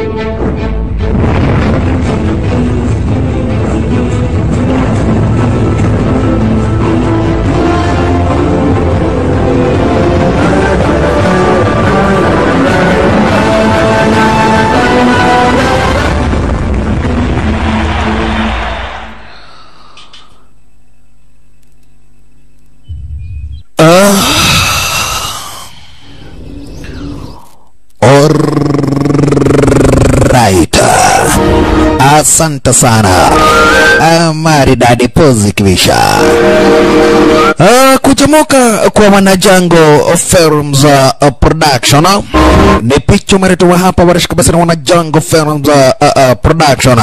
Alright. Asante sana. Ah, maridadi pozi kibisha. Ah, kuchomoka kwa wanajango Films uh, Production uh, ni picha umeletwa hapa barashika basi na wanajango Films uh, uh, Production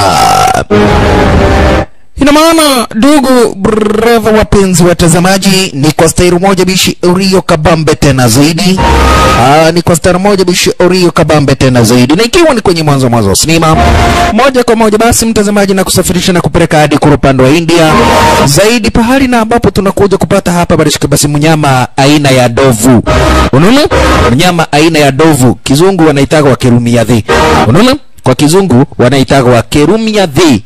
ina maana ndugu breva wapenzi watazamaji, ni kwa stairi moja bishi Rio kabambe tena zaidi. Aa, ni kwa stairi moja bishi Rio kabambe tena zaidi, na ikiwa ni kwenye mwanzo mwanzo wa sinema moja kwa moja, basi mtazamaji, na kusafirisha na kupeleka hadi kwa upande wa India zaidi, pahali na ambapo tunakuja kupata hapa barishika basi mnyama aina ya dovu. Unaona, mnyama aina ya dovu, kizungu wanaitaga wa kerumiadhi. Unaona, kwa kizungu wanaitaga wa kerumiadhi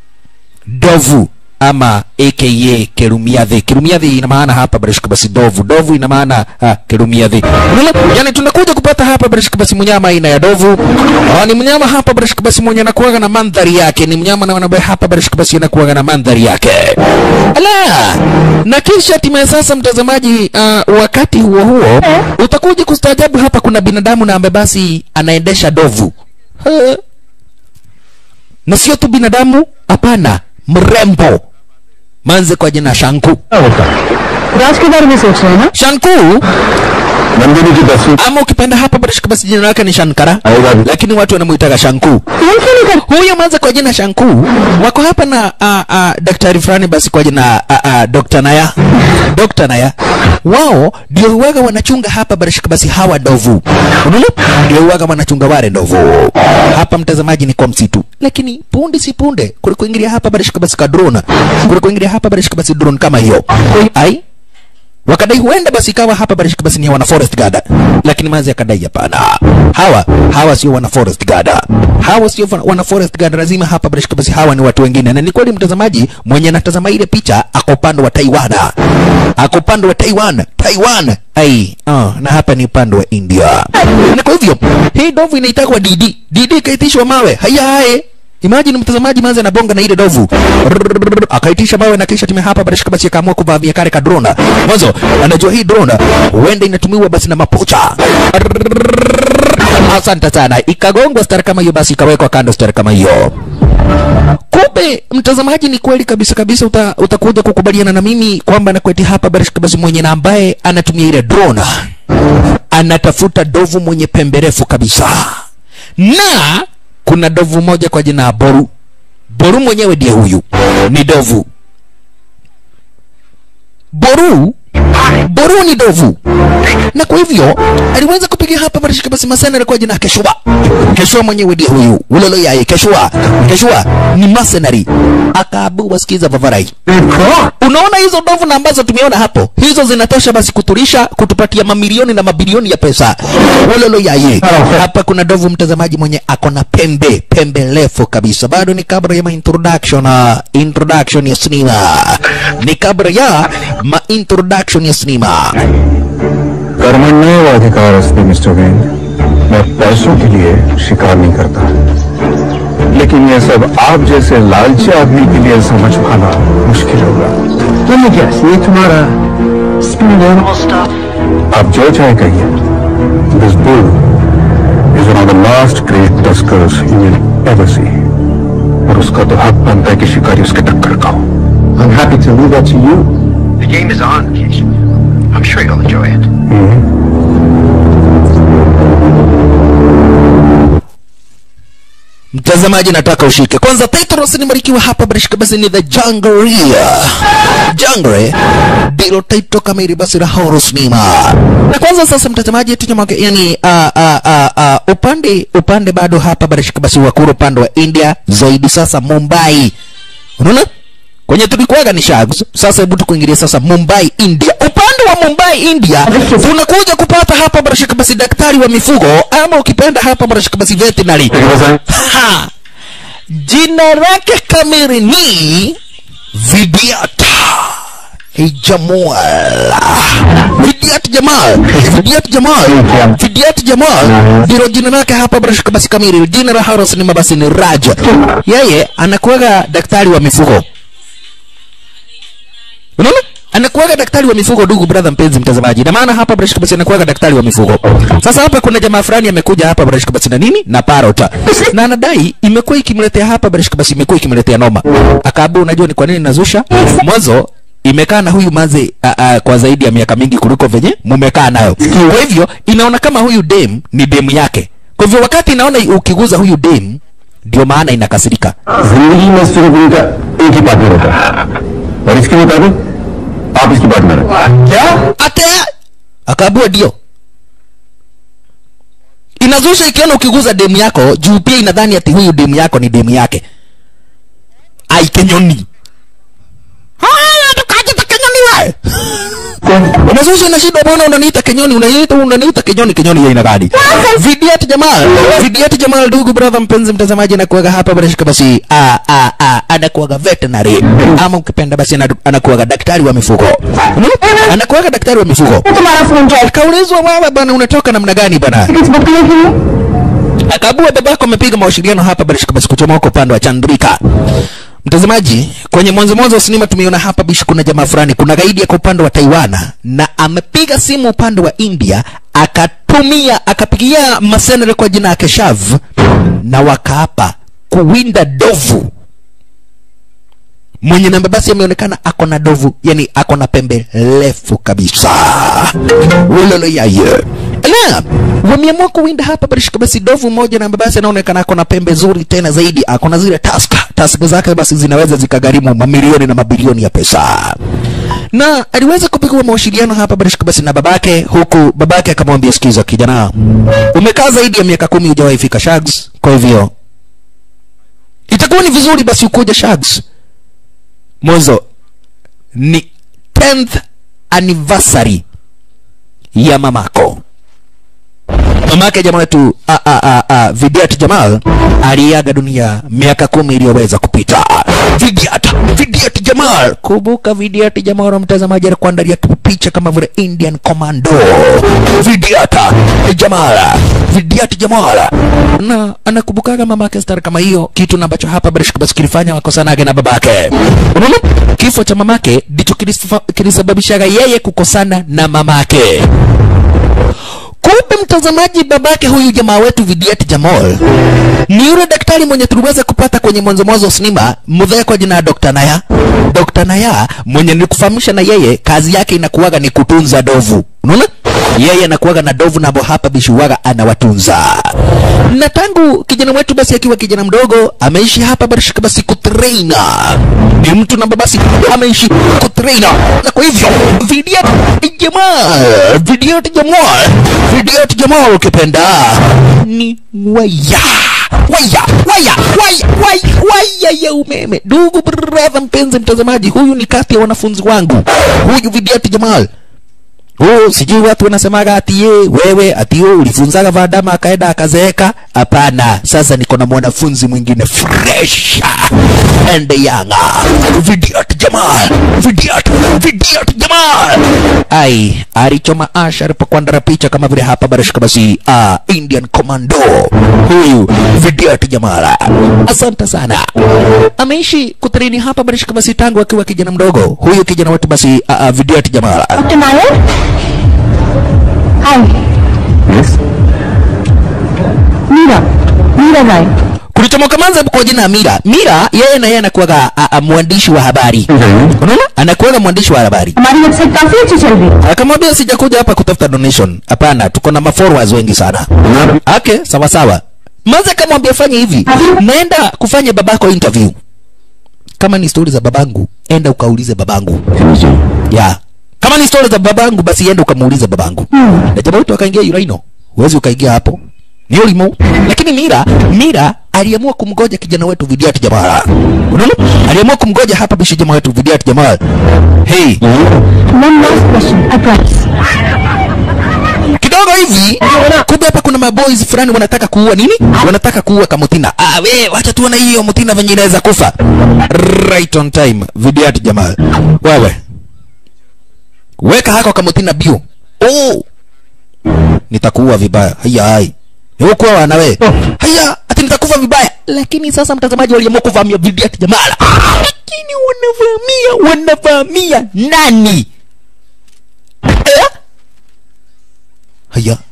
dovu ama aka kerumiadhi. Kerumiadhi ina maana hapa barishika basi dovu, dovu ina maana ah, kerumiadhi. Unaona? Yani tunakuja kupata hapa barishika basi mnyama aina ya dovu. Ah, ni mnyama hapa barishika basi mwenye anakuwaga na mandhari yake, ni mnyama na wanabe hapa barishika basi anakuwaga na mandhari yake. Ala! Na kisha hatimaye sasa, mtazamaji, uh, wakati huo huo utakuja kustaajabu, hapa kuna binadamu na ambaye basi anaendesha dovu. Ha na sio tu binadamu, hapana, mrembo manze kwa jina Shanku. राज के बारे में सोच रहे हैं ना Shanku नंदिनी की तस्वीर ama ukipenda hapa barishika basi jina lake ni Shankara, Aidha. lakini watu wanamuitaga Shanku. कौन सी निकल Huyo manze kwa jina Shanku wako hapa na a, a, daktari fulani basi kwa jina a, a, Dr. Naya. Dr. Naya wao ndio huwaga wanachunga hapa barishika basi hawa ndovu. Unaona? Ndio huwaga wanachunga wale ndovu. Hapa mtazamaji ni kwa msitu. Lakini punde si punde kule kuingilia hapa barishika basi ka drone. Kule kuingilia hapa barishika basi drone kama hiyo. Ai wakadai huenda basi ikawa hapa barishika basi ni wana forest guard, lakini manzi akadai hapana, hawa hawa sio wana forest guard, hawa sio wana- wana forest guard, lazima hapa barishika basi hawa ni watu wengine. Na ni kweli mtazamaji, mwenye anatazama ile picha ako upande wa Taiwan, ako upande wa Taiwan, Taiwan ai uh, na hapa ni upande wa India. Na kwa hivyo hii ndovu inaitwa Didi, Didi ikaitishwa mawe haya haya Imagine mtazamaji manze anabonga na ile dovu. Rrrr, Akaitisha mawe na kisha time hapa barishika basi akaamua kuvamia kale ka drone. Mwanzo anajua hii drone huenda inatumiwa basi na mapocha. Rrrr, Asante sana. Ikagongwa stari kama hiyo basi ikawekwa kando stari kama hiyo. Kumbe mtazamaji, ni kweli kabisa kabisa, uta, utakuja kukubaliana na mimi kwamba nakweti hapa barishika basi mwenye na ambaye anatumia ile drone anatafuta dovu mwenye pembe refu kabisa na kuna dovu moja kwa jina ya Boru. Boru mwenyewe ndiye huyu, ni dovu. Boru, Boru ni dovu, na kwa hivyo aliweza kupiga hapa barishika basi masana kwa jina Keshua. Keshua mwenyewe ndiye huyu, ulolo yaye Keshua. Keshua ni mercenary, akaabua sikiza vavarai Unaona hizo ndovu na ambazo tumeona hapo, hizo zinatosha basi kutulisha, kutupatia mamilioni na mabilioni ya pesa. Wololo yaye. Hapa kuna ndovu mtazamaji mwenye ako na pembe, pembe refu kabisa. Bado ni kabla ya ma introduction, uh, introduction ya sinema. Ni kabla ya ma introduction ya sinema. कर्मण्य अधिकार अस्ति mister when मैं पैसों के लिए शिकार नहीं करता लेकिन ये सब आप जैसे लालची आदमी के लिए समझ पाना मुश्किल होगा तुम क्या ये तुम्हारा आप जो चाहे कहिए this bull is one of the last great tuskers you will ever see और उसका तो हक बनता है कि शिकारी उसके टक्कर का हो I'm happy to leave that to you. The game is on, Keisha. I'm sure you'll enjoy it. Mtazamaji, nataka ushike kwanza. Titles nimebarikiwa hapa barishika basi ni The Jangria. Jangre ndilo title kamili basi la horror cinema. Na kwanza sasa, mtazamaji, tunyamake yani uh, uh, uh, uh, upande upande bado hapa barishika basi wakuru upande wa India zaidi sasa Mumbai. Unaona? Kwenye tulikuwaga ni Shags, sasa hebu tukuingilia sasa Mumbai India. Upande wa Mumbai India unakuja kupata hapa barashika basi daktari wa mifugo ama ukipenda hapa barashika basi veterinary Ha! jina lake kamili ni Vidyata Jamal Vidyat Jamal Vidyat Jamal Vidyat Jamal ndilo jina lake hapa barashika basi kamili jina la Haros ni mabasi ni Raj yeye anakuwaga daktari wa mifugo unaona anakuwaga daktari wa mifugo ndugu brother mpenzi mtazamaji na maana hapa Brashka basi anakuwaga daktari wa mifugo sasa hapa kuna jamaa fulani amekuja hapa Brashka basi na nini na parota na anadai imekuwa ikimletea hapa Brashka basi imekuwa ikimletea noma akaambia unajua ni kwa nini nazusha mwanzo imekaa na huyu maze a, a, kwa zaidi ya miaka mingi kuliko venye mumekaa nayo kwa hivyo inaona kama huyu dem ni demu yake kwa hivyo wakati inaona ukiguza huyu dem ndio maana inakasirika जिंदगी में सिर्फ उनका एक ही पार्टनर होता है और इसके मुताबिक आप इसकी पार्टनर हैं क्या ate akaambua ndio inazusha ikiona ukiguza demu yako juu pia inadhani ati huyu demu yako ni demu yake aikenyoni haya tukajita kenyoni we unazusha na shida bwana unaniita kenyoni unaniita unaniita kenyoni kenyoni ya aina gani vidiat jamal vidiat jamal ndugu brother mpenzi mtazamaji anakuaga hapa barashika basi a a a anakuaga veterinary ama ukipenda basi ana- anakuaga daktari wa mifugo Unaona? anakuaga daktari wa mifugo तुम्हारा phone क्या akaulizwa wewe bwana unatoka namna gani bwana tickets book किए क्यों akaabua babako amepiga mawasiliano hapa barishika basi kuchomoka upande wa chandrika mtazamaji kwenye mwanzo mwanzo wa sinema tumeona hapa bishi kuna jamaa fulani kuna gaidi yako upande wa taiwan na amepiga simu upande wa india akatumia akapigia masenere kwa jina ya keshav na wakaapa kuwinda dovu mwenye namba basi ameonekana ako na dovu yani ako na pembe refu kabisa ulolo yaye la wameamua kuwinda hapa barishika basi dovu moja namba basi anaonekana ako na pembe zuri tena zaidi ako na zile taska taska zake basi zinaweza zikagharimu mamilioni na mabilioni ya pesa na aliweza kupigiwa mawasiliano hapa barishika basi na babake huku babake akamwambia sikiza kijana umekaa zaidi ya miaka kumi hujawahi fika shags kwa hivyo itakuwa ni vizuri basi ukuja shags mwanzo ni 10th anniversary ya mamako mamake jamaa wetu a- a- a- a, Vidiat Jamal aliaga dunia miaka kumi iliyoweza kupita. Vidiat, Vidiat Jamal, kumbuka Vidiat Jamal, mtazamaji alikuandalia tu picha kama vile Indian Commando. Vidiat Jamal, Vidiat Jamal, na anakumbukaga mamake star kama hiyo, kitu na ambacho hapa Barishka basi kilifanya wakosanage na babake. Unaona, kifo cha mamake ndicho kilisifa- kilisababishaga yeye kukosana na mamake kumbe mtazamaji babake huyu jamaa wetu Vidiat Jamal ni yule daktari mwenye tuliweza kupata kwenye mwanzo mwanzo wa sinema mudhee kwa jina ya Dr. Naya Dr. Naya mwenye nilikufahamisha na yeye kazi yake inakuwaga ni kutunza dovu unaona yeye anakuwaga na dovu nabo hapa bishuwaga anawatunza na tangu kijana wetu basi akiwa kijana mdogo ameishi hapa barishika basi kutraina ni mtu namba basi ameishi kutraina na kwa hivyo Vidiat Jamal Vidiat Jamal Vidiat Jamal ukipenda ni waya waya waya waya waya waya ya umeme ndugu brother mpenzi mtazamaji huyu ni kati ya wanafunzi wangu huyu Vidiat Jamal Oh, sijui watu wanasemaga ati ye wewe ati wewe ulifunzaga Vadama akaenda akazeeka. Hapana, sasa niko na mwanafunzi mwingine fresh and young. Vidiat Jamal, Vidiat, Vidiat Jamal. Ai, alichoma Asha alipokuandara picha kama vile hapa barashika basi ah, Indian Commando. Huyu Vidiat Jamal. Asante sana. Ameishi kutrini hapa barashika basi tangu akiwa kijana mdogo. Huyu kijana wetu basi ah, ah, Vidiat Jamal. Doctor Nair hi yes Meera Meera Rai kulichomoka manza kwa jina ya Mira. Mira yeye na yeye anakuwaga a- a- mwandishi wa habari. Unaona? Anakuwaga mwandishi wa habari. हमारी website काफी अच्छी चल रही है Akamwambia sijakuja hapa kutafuta donation. Hapana, tuko na mafollowers wengi sana. Okay, sawa sawa. Manza akamwambia fanya hivi. Naenda kufanya babako interview. Kama ni stori za babangu, enda ukaulize babangu. Ya. Kama ni stori za babangu basi enda ukamuulize babangu. Na jamaa wetu akaingia Uraino. Huwezi ukaingia hapo. ni ulimu lakini mira mira aliamua kumgoja kijana wetu vidiati jamaa unaona aliamua kumgoja hapa bishi jamaa wetu vidiati jamaa hey One last question, I promise. kidogo hivi kumbe hapa kuna maboys fulani wanataka kuua nini wanataka kuua kamutina ah we wacha tuone hiyo mutina venye inaweza kufa right on time vidiati jamaa wewe weka hako kamutina bio oh nitakuua vibaya haya hai huko wanawe haya ati nitakufa vibaya lakini sasa mtazamaji waliamua kuvamia vidiati jamaa lakini wanavamia wanavamia nani eh? haya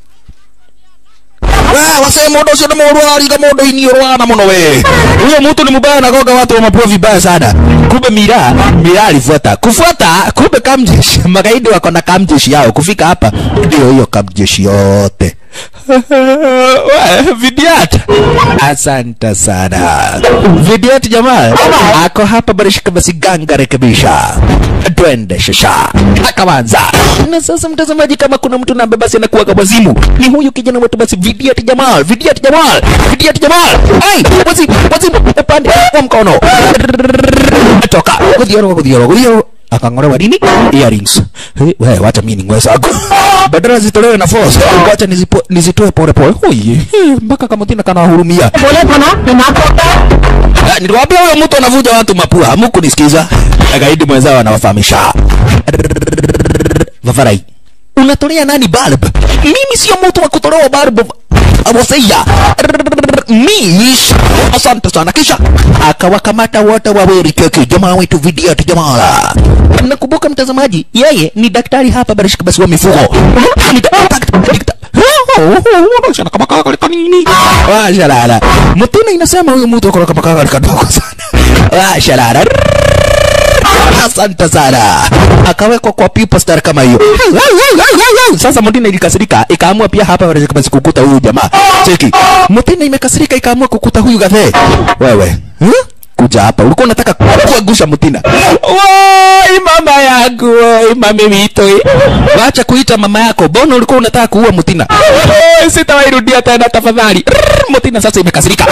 we wase mundu ucio ni mundu arariga mundu ini urwana muno we huyo mtu ni mubaya nagoga watu wa mapua vibaya sana kumbe mira mira alifuata kufuata kumbe kamjeshi magaidi wako na kamjeshi yao kufika hapa ndio hiyo kamjeshi yote We, vidiat asante sana vidiat jamaa ako hapa barishika basi ganga rekebisha twende shasha akawanza na sasa mtazamaji kama kuna mtu nambe basi anakuwa kwa wazimu ni huyu kijana wetu basi vidiat jamal vidiat jamal vidiat jamal ai wazimu wazimu upande wa mkono toka kudhioro kudhioro kudhioro akang'olewa nini earrings hey, we wacha mimi ning'oe zako badala zitolewe na force wacha nizipo, nizitoe pole pole oye eh, mpaka kama tina kana hurumia बोले था ना कि ना करता Ah, niliwaambia huyo mtu anavuja watu mapua hamukunisikiza gaidi mwenzao anawafahamisha vavarai unatolea nani bulb mimi sio mtu wa kutolewa bulb awoseia mish asante sana kisha akawakamata wote wawili keki jamaa wetu vidiat jamala nakumbuka mtazamaji yeye ni daktari hapa barishika basi wa mifugo Ni daktari- ni daktari- Unaonyeshana kama kaka kanini washalala mtuna inasema huyu mtu akona kama kaka kadogo sana washalala asante sana akawekwa kwa pipa star kama hiyo sasa mtina ilikasirika ikaamua pia hapa wanaweza kama sikukuta huyu jamaa cheki mtina imekasirika ikaamua kukuta huyu gathe wewe hmm? kuja hapa ulikuwa unataka kuangusha mtina woi mama yangu woi mami wito wacha kuita mama yako bona ulikuwa unataka kuua mtina Oi, sitawairudia tena tafadhali Rrrr, mtina sasa imekasirika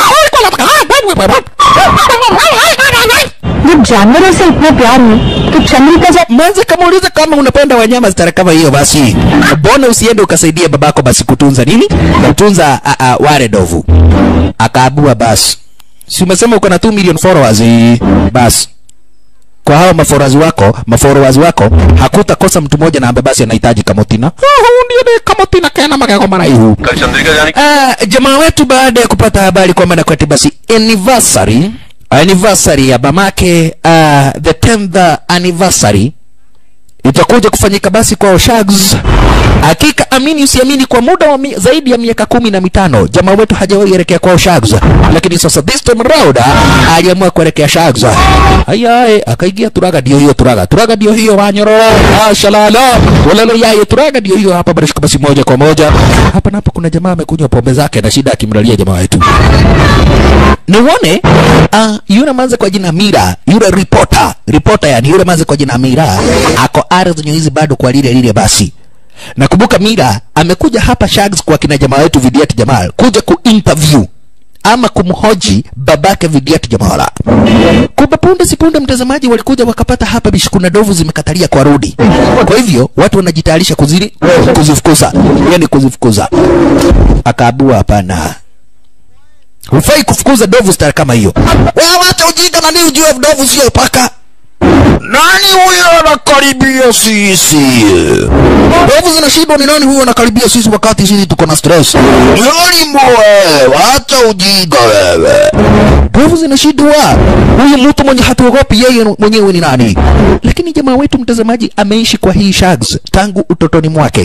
जब जानवरों से इतना प्यार हो तो चंद्रिका जब mwanze kama uliza kama unapenda wanyama stara kama hiyo basi mbona usiende ukasaidia babako basi kutunza nini kutunza a, a, wale dovu akaabua basi si umesema uko na 2 million followers eh, basi kwa hawa mafollowers wako mafollowers wako hakutakosa mtu mmoja na ambaye basi anahitaji kamotina Ah, huyu ndiye ni kamotina kana magego maraihu कल चंद्रिका जाने Ah, jamaa wetu baada ya kupata habari kwamba nakwati basi anniversary anniversary ya mamake uh, the 10th anniversary itakuja kufanyika basi kwa Oshags. Hakika amini usiamini, kwa muda wa mi, zaidi ya miaka kumi na mitano jamaa wetu hajawahi elekea kwa Oshags, lakini sasa this time around ah, aliamua kuelekea Shags. Ayaye akaingia Turaga, ndio hiyo Turaga, Turaga ndio hiyo Wanyoro, ah, shalala walalo yaye Turaga ndio hiyo hapa barishika basi moja kwa moja hapa na hapa. Kuna jamaa amekunywa pombe zake na shida akimlalia jamaa wetu niuone uh, yule manze kwa jina Mira, yule reporter reporter, yani yule manze kwa jina Mira ako ardhi hizi bado kwa lile lile basi. Nakumbuka Mira amekuja hapa Shags kwa kina jamaa wetu Vidiat Jamal kuja kuinterview ama kumhoji babake Vidiat Jamala. Kumbe punde si punde, mtazamaji, walikuja wakapata hapa bishikuna dovu zimekatalia kwa rudi. Kwa hivyo watu wanajitayarisha kuzili kuzifukuza, yani kuzifukuza. Akaabua hapana, hufai kufukuza dovu star kama hiyo. Wewe wacha ujinga, nani ujue dovu sio paka. Nani huyo anakaribia sisi? Dovu zinashindwa ni nani huyo anakaribia sisi wakati sisi tuko na stress? Yoni mwe, wacha ujinga wewe. Dovu zinashindwa. Huyu mtu mwenye hatuogopi yeye mwenyewe ni nani? Lakini jamaa wetu mtazamaji ameishi kwa hii shags tangu utotoni mwake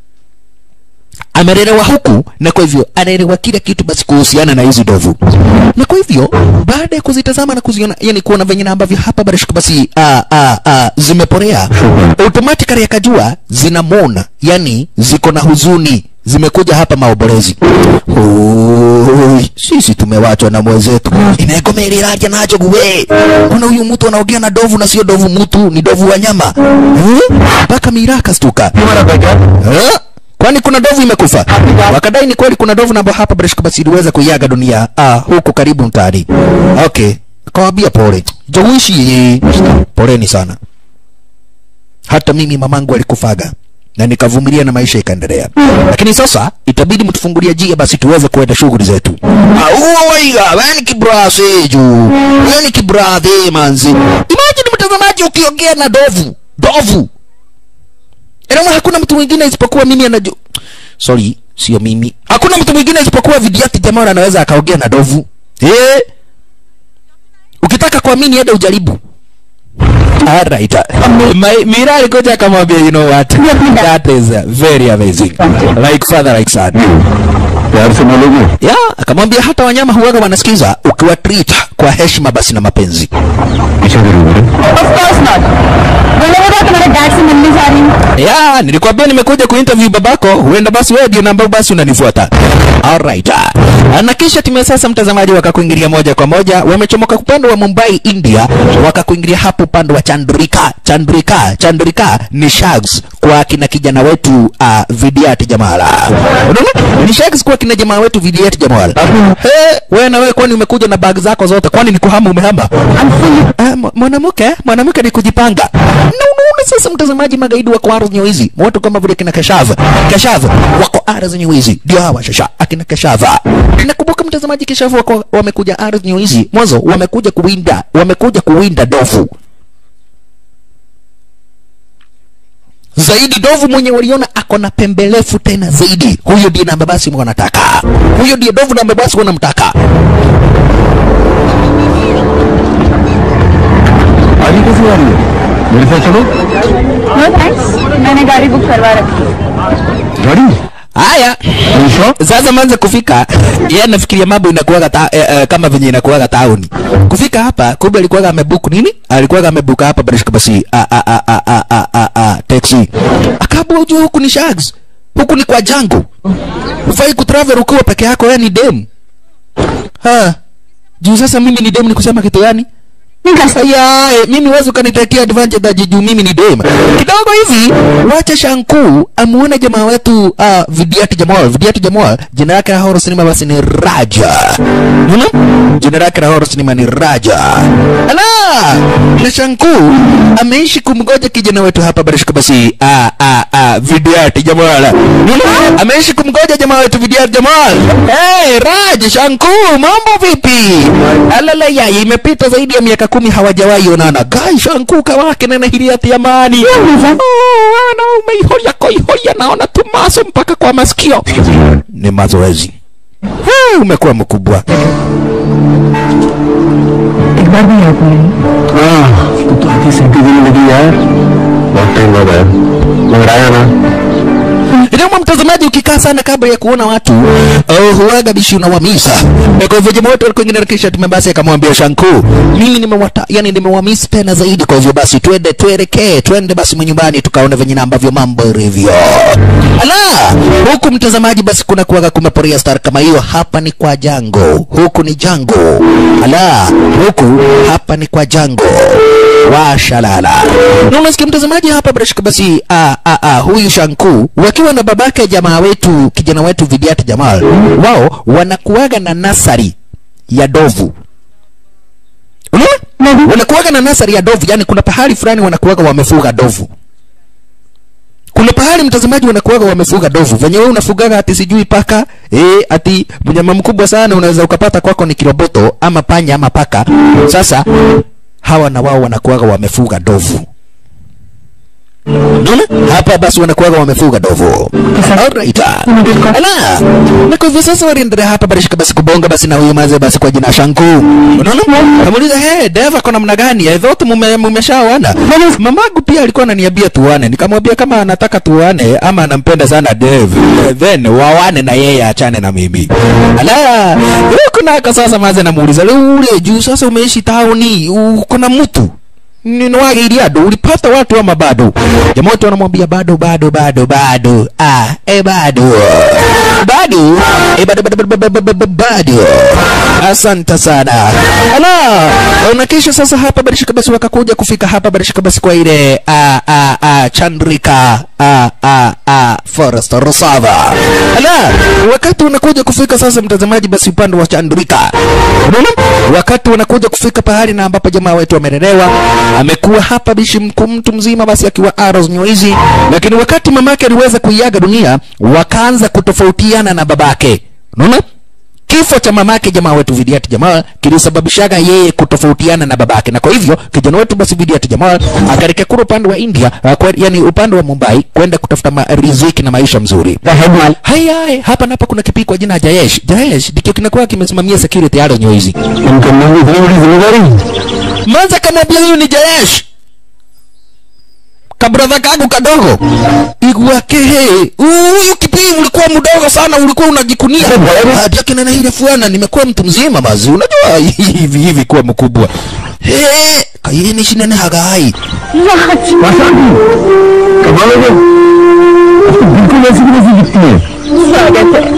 amelelewa huku na kwa hivyo anaelewa kila kitu basi kuhusiana na hizi ndovu na kwa hivyo baada ya kuzitazama na kuziona yani kuona venye na ambavyo hapa barashika basi a, a, a, zimeporea automatically akajua zinamona yani ziko na huzuni zimekuja hapa maombolezi Oi, sisi tumewachwa na mwenzetu inegomereraje nacho guwe kuna huyu mtu anaongea na dovu na sio dovu mtu ni dovu wa nyama Eh? mpaka miraka stuka Eh? kwani kuna ndovu imekufa wakadai ni kweli kuna ndovu namba hapa bila shaka basi iliweza kuiaga dunia ah, huku karibu mtaani okay akawambia pole jowishi poleni sana hata mimi mamangu alikufaga na nikavumilia na maisha ikaendelea lakini sasa itabidi mtufungulia jia basi tuweze kuenda shughuli zetu Ah, huo waiga weni kibrase juu weni kibradhe manzi imagine mtazamaji ukiongea na dovu dovu Inaona hakuna mtu mwingine isipokuwa mimi anajua sorry sio mimi hakuna mtu mwingine isipokuwa vidiati jamaa anaweza akaongea na dovu eh ukitaka kuamini enda ujaribu Alright. My, Mira alikuja akamwambia you know what that is uh, very amazing like father like son प्यार से मिलोगे ya akamwambia hata wanyama huwaga wanasikiza ukiwa treat kwa heshima basi na mapenzi पीछे जरूर of course not बोले बोला तुम्हारे डैड से मिलने जा रही हूँ ya nilikwambia nimekuja kuinterview babako huenda basi wewe ndio namba basi unanifuata alright na kisha timu ya sasa mtazamaji wakakuingilia moja kwa moja wamechomoka upande wa Mumbai India wakakuingilia hapo upande wa Chandrika Chandrika Chandrika ni shags kwa kina kijana wetu uh, Vidiat Jamala unaona ni shags kwa kina jamaa wetu Vidiat Jamala hey, wewe na wewe kwani umekuja na bag zako zote kwani ni kuhama umehama Ah, mwa- mwanamke mwanamke ni kujipanga na unaona sasa mtazamaji magaidi wako ardhi nywizi watu kama vile kina Kashava Kashava wako ardhi nywizi ndio hawa shasha akina Kashava nakumbuka mtazamaji Kashava wako wamekuja ardhi nywizi mwanzo wamekuja kuwinda wamekuja kuwinda dofu zaidi dovu mwenye waliona ako na pembelefu tena zaidi huyo ndiye namba basi wanataka huyo ndiye dovu namba basi wanamtaka आगे कैसे आ रही है मेरे साथ चलो no thanks मैंने गाड़ी बुक करवा रखी है गाड़ी haya sasa manze kufika yeye anafikiria mambo inakuwaga ta, eh, eh, kama venye inakuwaga tauni kufika hapa kumbe alikuwaga amebook nini alikuwaga amebuka hapa barishika basi a a a a a a a a taxi akabwa ujue huku ni shags huku ni kwa jango ufai kutravel ukiwa peke yako wewe ni dem ha juu sasa mimi ni dem ni kusema kitu gani ya eh, mimi wezi ukanitetea advantage ati juu mimi ni dem kidogo hivi wacha shanku amuone jamaa wetu uh, vidiati jamal vidiati jamal jina lake la horror cinema basi ni raja unaona jina lake la horror cinema ni raja ala na shanku ameishi kumgoja kijana wetu hapa barishika basi ah ah ah vidiati jamal unaona ameishi kumgoja jamaa wetu vidiati jamal hey raj shanku mambo vipi alala ya imepita zaidi ya miaka kumi hawajawahi onana gai shanku kawake nena hiliati amani ana umeihoya koihoya naona tumaso mpaka kwa masikio ni mazoezi Eh, umekuwa mkubwa एक बार भी याद नहीं तू तो आधी सेंटी देने लगी यार बहुत टाइम बाद आया मगर आया ना Ndio mtazamaji ukikaa sana kabla ya kuona watu oh, huaga bishi unawamisa. Eh, Kwa hivyo jamaa wetu alikuwa ingine kisha tume basi akamwambia Shanku, mimi nimewata yani nimewamisi tena zaidi, kwa hivyo basi twende tuelekee, twende basi manyumbani tukaone venye na ambavyo mambo ilivyo. Ala, huku mtazamaji basi kuna kuwaga kumeporia star kama hiyo, hapa ni kwa Jango, huku ni Jango. Ala, huku hapa ni kwa Jango washalala na unasikia mtazamaji hapa bila shaka basi ah, ah, ah, huyu shanku wakiwa na babake jamaa wetu kijana wetu vidiati jamal wao wanakuaga na nasari ya dovu unaona wanakuaga na nasari ya dovu yani kuna pahali fulani wanakuaga wamefuga dovu kuna pahali mtazamaji wanakuaga wamefuga dovu venye wewe unafugaga ati sijui paka eh, ati mnyama mkubwa sana unaweza ukapata kwako ni kiroboto ama panya ama paka sasa hawa na wao wanakuaga wamefuga dovu Unaona? Hapa basi wanakuaga wamefuga dovu. Alright. Ala. Na kwa hivyo sasa waliendelea hapa barishika basi kubonga basi na huyu maze basi kwa jina Shanku. Unaona? Kamuuliza, "Hey, Deva kuna namna gani? I thought mume mumeshaoana." Mamangu pia alikuwa ananiambia tuane. Nikamwambia kama anataka tuane ama anampenda sana Dev, then wawane na yeye achane na mimi. Ala. Huko nako sasa maze namuuliza, "Ule juu sasa umeishi tauni, uko na mtu?" ninawagairia ndo ulipata watu ama bado jamaa wote wanamwambia bado bado bado bado ah eh bado bado eh bado bado bado bado bado bado asante sana ala na kisha sasa hapa barishika basi wakakuja kufika hapa barishika basi kwa ile a, a, a, chandrika a, a, a, forest reserve ala wakati unakuja kufika sasa mtazamaji basi upande wa chandrika unaona wakati wanakuja kufika pahali na ambapo jamaa wetu amelelewa amekuwa hapa bishi mkuu mtu mzima basi akiwa Arrows Nyoizi lakini wakati mamake aliweza kuiaga dunia wakaanza kutofautiana na babake unaona kifo cha mamake jamaa wetu Vidiati Jamal kilisababishaga yeye kutofautiana na babake, na kwa hivyo kijana wetu basi Vidiati Jamal akaelekea kule upande wa India, uh, kwa, yani upande wa Mumbai kwenda kutafuta ma, riziki na maisha mzuri. Haya, haya, hapa na hapa kuna kipii kwa jina Jayesh. Jayesh ndicho kinakuwa kimesimamia security ya Nyoizi. Income में भी इतनी बड़ी जिम्मेदारी Manza kamwambia huyu ni Jayesh kabradha kangu kadogo iguakehe huyu kipii ulikuwa mdogo sana ulikuwa unajikunia hadi akina na ile fuana nimekuwa mtu mzima mazi unajua hivi hivi kuwa mkubwa he kayini shinene hagai कमाल हो अब तो बिल्कुल ऐसी की वैसी दिखती है स्वागत है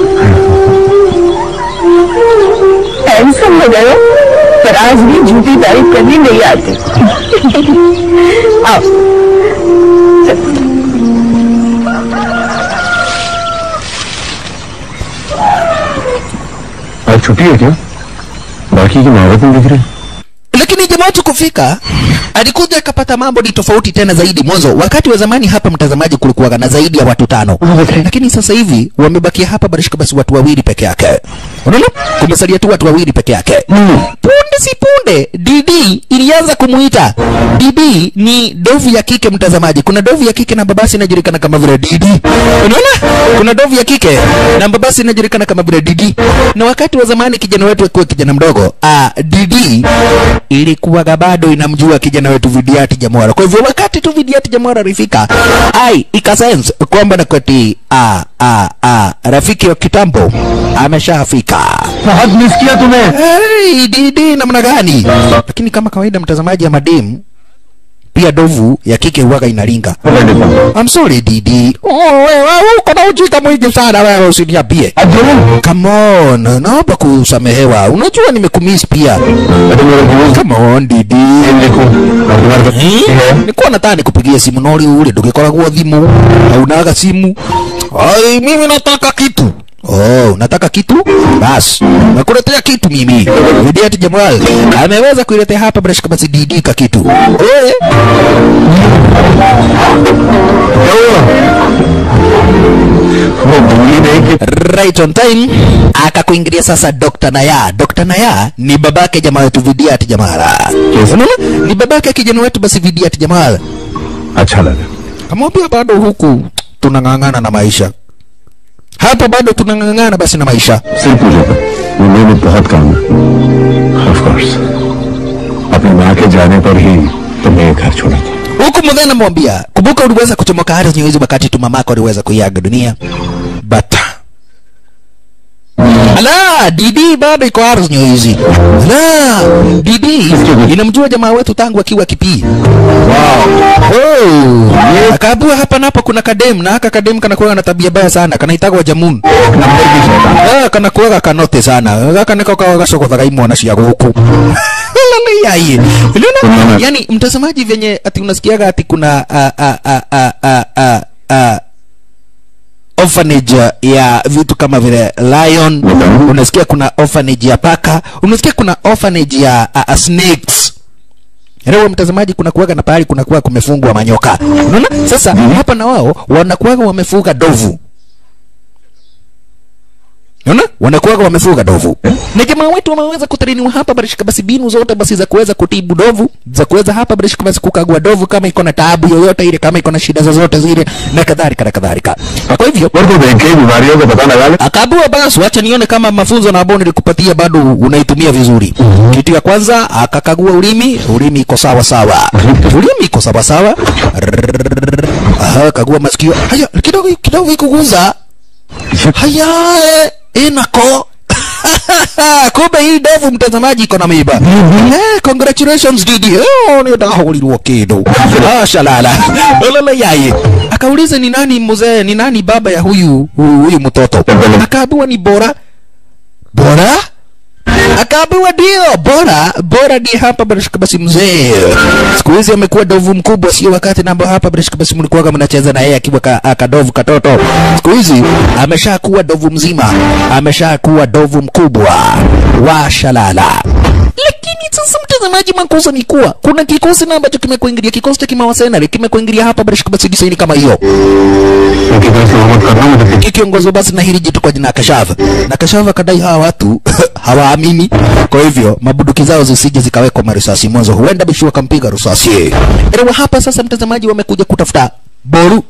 हैंडसम हो गए हो, पर आज भी झूठी तारीफ करनी नहीं आती आओ आज छुट्टी है क्या बाकी की महावत नहीं दिख रही lakini jamaa wetu kufika alikuja akapata mambo ni tofauti tena zaidi mwanzo wakati wa zamani hapa mtazamaji kulikuwa na zaidi ya watu tano lakini sasa hivi wamebakia hapa barishika basi watu wawili peke yake unaona kumesalia tu watu wawili peke yake punde si punde dd ilianza kumuita dd ni dovu ya kike mtazamaji kuna dovu ya kike na babasi inajulikana kama vile dd unaona kuna dovu ya kike na babasi inajulikana kama vile dd na wakati wa zamani kijana wetu akiwa kijana mdogo ah, dd ilikuwaga bado inamjua kijana wetu Vidiati Jamwara. Kwa hivyo wakati tu Vidiati Jamwara alifika, ai ikasense kwamba na kwati a a a rafiki wa kitambo ameshafika. बहुत miss किया तुम्हें Hey, didi namna gani? Lakini kama kawaida mtazamaji ya madem pia dovu ya kike huwaga inalinga. पकड़ लेता हूँ I'm sorry Didi. Oh, wewe uko na ujinga mwingi sana wewe usiniambie. अब जो Come on, naomba kusamehewa. Unajua nimekumiss pia. अरे मेरे दोस्त Come on Didi. देखो अब तुम्हारे पास है nikuwa nataka nikupigie simu nori ule ndũgĩkoragwo thimũ haunaga simu ai mimi nataka kitu Oh, unataka kitu? Bas, nakuletea kitu mimi. Vidiati Jamal ameweza kuiletea hapa bila shaka basi DD ka kitu. Oye, क्या हुआ वो भूली नहीं कि right on time akakuingilia sasa Dr. Naya. Dr. Naya ni babake jamaa wetu Vidiati Jamal. Yes. Unaona? Ni babake kijana wetu basi Vidiati Jamal. अच्छा लगा Kamwambia bado huku tunang'ang'ana na maisha. Hapa bado tunang'ang'ana basi na maisha. सिर पूजा पर मुंबई में बहुत काम है of course अपनी माँ के जाने पर ही तुमने ये घर छोड़ा था Huku mzee namwambia, kumbuka uliweza kuchomoka ardhi nyeuzi wakati tu mamako aliweza kuiaga dunia. Bata. Ala, Didi bado iko ardhi nyeuzi. Ala, Didi inamjua jamaa wetu tangu akiwa kipii. Oh, akaambiwa hapa napo kuna kadem na haka kadem kanakuwa na tabia baya sana, kanaitagwa Jamun. Number की शैतान Ah, kanakuwa kanote sana. Gaka niko kwa gasoko thaga imwana cia guku. Lala yai. Unaona? Yaani mtazamaji venye ati unasikiaga ati kuna a a a a a a a orphanage ya vitu kama vile lion, unasikia kuna orphanage ya paka, unasikia kuna orphanage ya a, a snakes. Leo mtazamaji, kuna kuwaga na pahali kuna kuwa kumefungwa manyoka. Unaona? Sasa hapa na wao wanakuwaga wamefuga dovu. Unaona? Wanakuwaga wamefuga dovu. Na jamaa wetu wameweza kutrainiwa hapa barishika basi binu zote basi za kuweza kutibu dovu, za kuweza hapa barishika basi kukagua dovu kama iko na taabu yoyote ile, kama iko na shida zozote zile na kadhalika na kadhalika. Na Kwa hivyo और तो देख के ही बीमारियों का पता लगा ले akaambiwa basi wacha nione kama mafunzo na ambao nilikupatia bado unaitumia vizuri. Kitu ya kwanza akakagua ulimi, ulimi iko sawa sawa. Ulimi iko sawa sawa. Rrrr. Aha, kagua masikio. Haya, kidogo kidogo ikuguza. Haya, eh, inako. kumbe hii ndevu mtazamaji iko na miiba eh, congratulations Didi oh, nitahulirwo kindu ah, shalala olala yaye akauliza ni nani mzee ni nani baba ya huyu huyu, huyu mtoto akaambiwa ni bora bora akaambiwa ndio bora bora ndiye hapa barashika basi mzee siku hizi amekuwa dovu mkubwa sio wakati namba hapa barashika basi mlikuwa mnacheza na yeye akiwa ka, akadovu katoto siku hizi ameshakuwa dovu mzima ameshakuwa dovu mkubwa wa shalala lakini sasa mtazamaji makosa ni kuwa kuna kikosi na ambacho kimekuingilia kikosi cha kimawasenari kimekuingilia hapa barashika basi disaini kama hiyo उनकी तरफ से मोहम्मद करना मुझे kikiongozwa basi na hili jitu kwa jina ya Kashava, na Kashava akadai hawa watu hawaamini, kwa hivyo mabuduki zao zisije zikawekwa marisasi mwanzo, huenda bishi wakampiga risasi. Elewa hapa sasa, mtazamaji, wamekuja kutafuta Boru.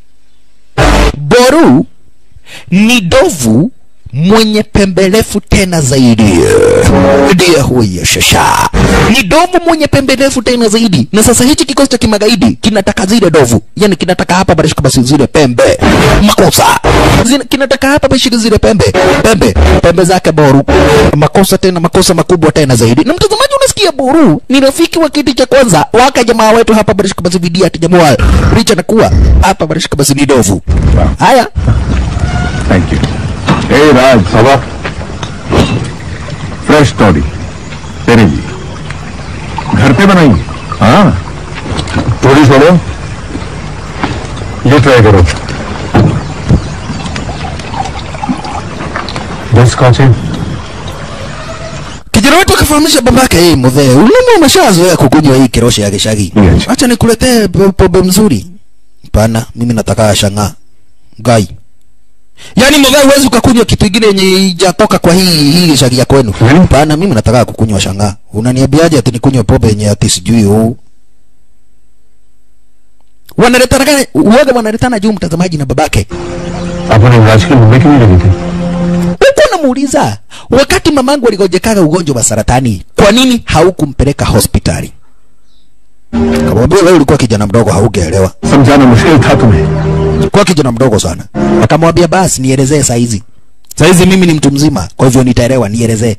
Boru ni dovu mwenye pembe refu tena zaidi, ndiye huyo shasha. Ni dovu mwenye pembe refu tena zaidi, na sasa hichi kikosi cha kimagaidi kinataka zile dovu, yani kinataka hapa barishika basi zile pembe, makosa Zina, kinataka hapa bashika zile pembe, pembe pembe zake Boru, makosa tena, makosa makubwa tena zaidi. Na mtazamaji, unasikia Boru ni rafiki wa kiti cha kwanza waka jamaa wetu hapa barishika basi vidia ati jamaa licha na kuwa hapa barishika basi ni dovu. Haya, thank you ए राज सवा fresh तोड़ी तेरे लिए घर पे बनाएंगे हाँ थोड़ी छोड़ो ये ट्राई करो दस काचे kijana wetu akafahamisha babake, hey, mzee, ulimi umeshazoea kukunywa hii kiroshe ya gishagi, Yes. acha nikuletee po- pombe mzuri. Hapana, mimi nataka ya shang'aa gai. Yaani mzee, huwezi ukakunywa kitu kingine yenye ijatoka kwa hii hii gishagi ya kwenu. Hmm? Hapana, mimi nataka kukunywa shang'aa. Unaniambiaje ati nikunywe pombe yenye ati sijui huu? Wanaletana gani? Uoga wanaletana juu mtazamaji na babake. अपन इलाज की मुंबई क्यों नहीं लगी थी Huko namuuliza, wakati mamangu aligojekaga ugonjwa wa saratani, kwa nini haukumpeleka hospitali? Kamwambia wewe ulikuwa kijana mdogo, haugeelewa. समझाना मुश्किल था तुम्हें Kwa kijana mdogo sana. Akamwambia basi nielezee saa hizi. Saa hizi mimi ni mtu mzima, kwa hivyo nitaelewa, nielezee.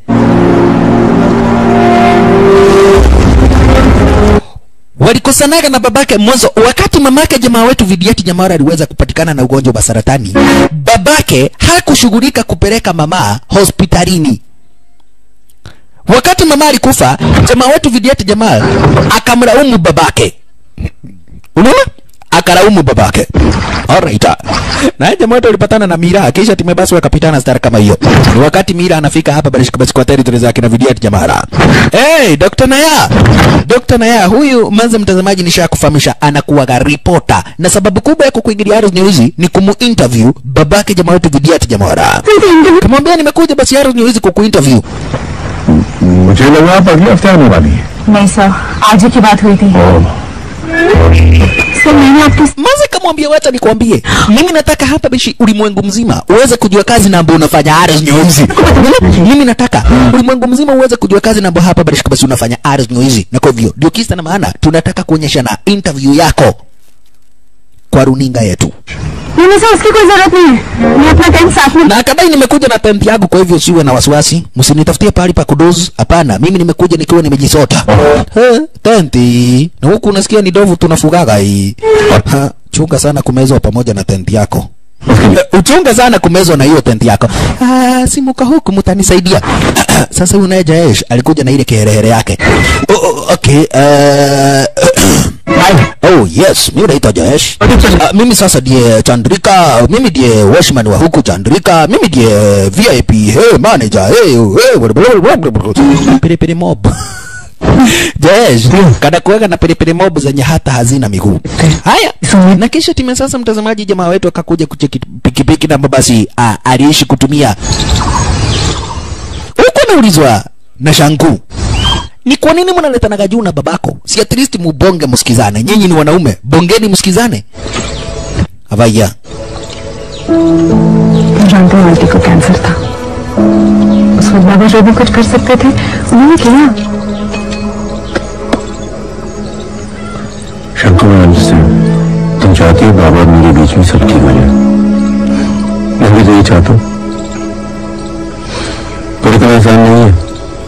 walikosanaga na babake mwanzo wakati mamake jamaa wetu vidiati jamara aliweza kupatikana na ugonjwa wa saratani babake hakushughulika kupeleka mama hospitalini wakati mama alikufa jamaa wetu vidiati jamaa akamlaumu babake unaona akalaumu babake alright na jamaa wetu alipatana na mira kisha timu basi wakapitana star kama hiyo ni wakati mira anafika hapa basi basi kwa territory zake na vidiati jamara hey dr naya dr naya huyu manze mtazamaji nishakufahamisha anakuwaga reporter na sababu kubwa ya kukuingilia Arrows News ni kumu interview babake jamaa wetu vidiati jamara kamwambia nimekuja basi Arrows News kukuinterview मुझे लगा आप अगले हफ्ते आने वाली है नहीं सर आज ही की बात हुई थी सर मैंने आपके Maze kamwambia wacha nikwambie, mimi nataka hapa bishi ulimwengu mzima uweze kujua kazi na ambayo unafanya Ares News. mimi nataka ulimwengu mzima uweze kujua kazi na ambayo hapa bishi basi unafanya Ares News, na kwa hivyo ndio kisa na maana tunataka kuonyesha na interview yako kwa runinga yetu. नहीं sir उसकी कोई जरूरत नहीं है मैं अपना टेंट साथ में Na akadai nimekuja na tent yangu, kwa hivyo siwe na wasiwasi, msinitafutie pahali pa kudozi. Hapana, mimi nimekuja nikiwa nimejisota. He, tenti na huku unasikia ni dovu tunafugaga hii. Ha, chunga sana kumezwa pamoja na tenti yako. Eh, uchunge sana kumezwa na hiyo tenti yako. Ah, simuka huku mtanisaidia. Sasa huyu naye Jaesh alikuja na ile kiherehere yake. Oh, oh, okay. Uh, oh yes, mimi naitwa Jaesh. Uh, mimi sasa ndiye Chandrika, mimi ndiye washman wa huku Chandrika, mimi ndiye VIP, hey manager, hey, hey, pilipili mob. Jesh, kada kuweka na pilipili mob zenye hata hazina miguu. Haya, na kisha time sasa, mtazamaji, jamaa wetu akakuja kucheki pikipiki na basi ah, aliishi kutumia huko. Naulizwa na Shanku, ni kwa nini mnaletanaga juu na babako? Si at least mubonge msikizane, nyinyi ni wanaume, bongeni msikizane. Avaya, जानते हैं आंटी को कैंसर था उस वक्त बाबा जो भी कुछ कर सकते थे उन्होंने किया शंकर मैं अंडरस्टैंड तुम चाहती हो बाबा और मेरे बीच में सब ठीक हो जाए मैं भी तो यही चाहता हूँ पर इतना आसान नहीं है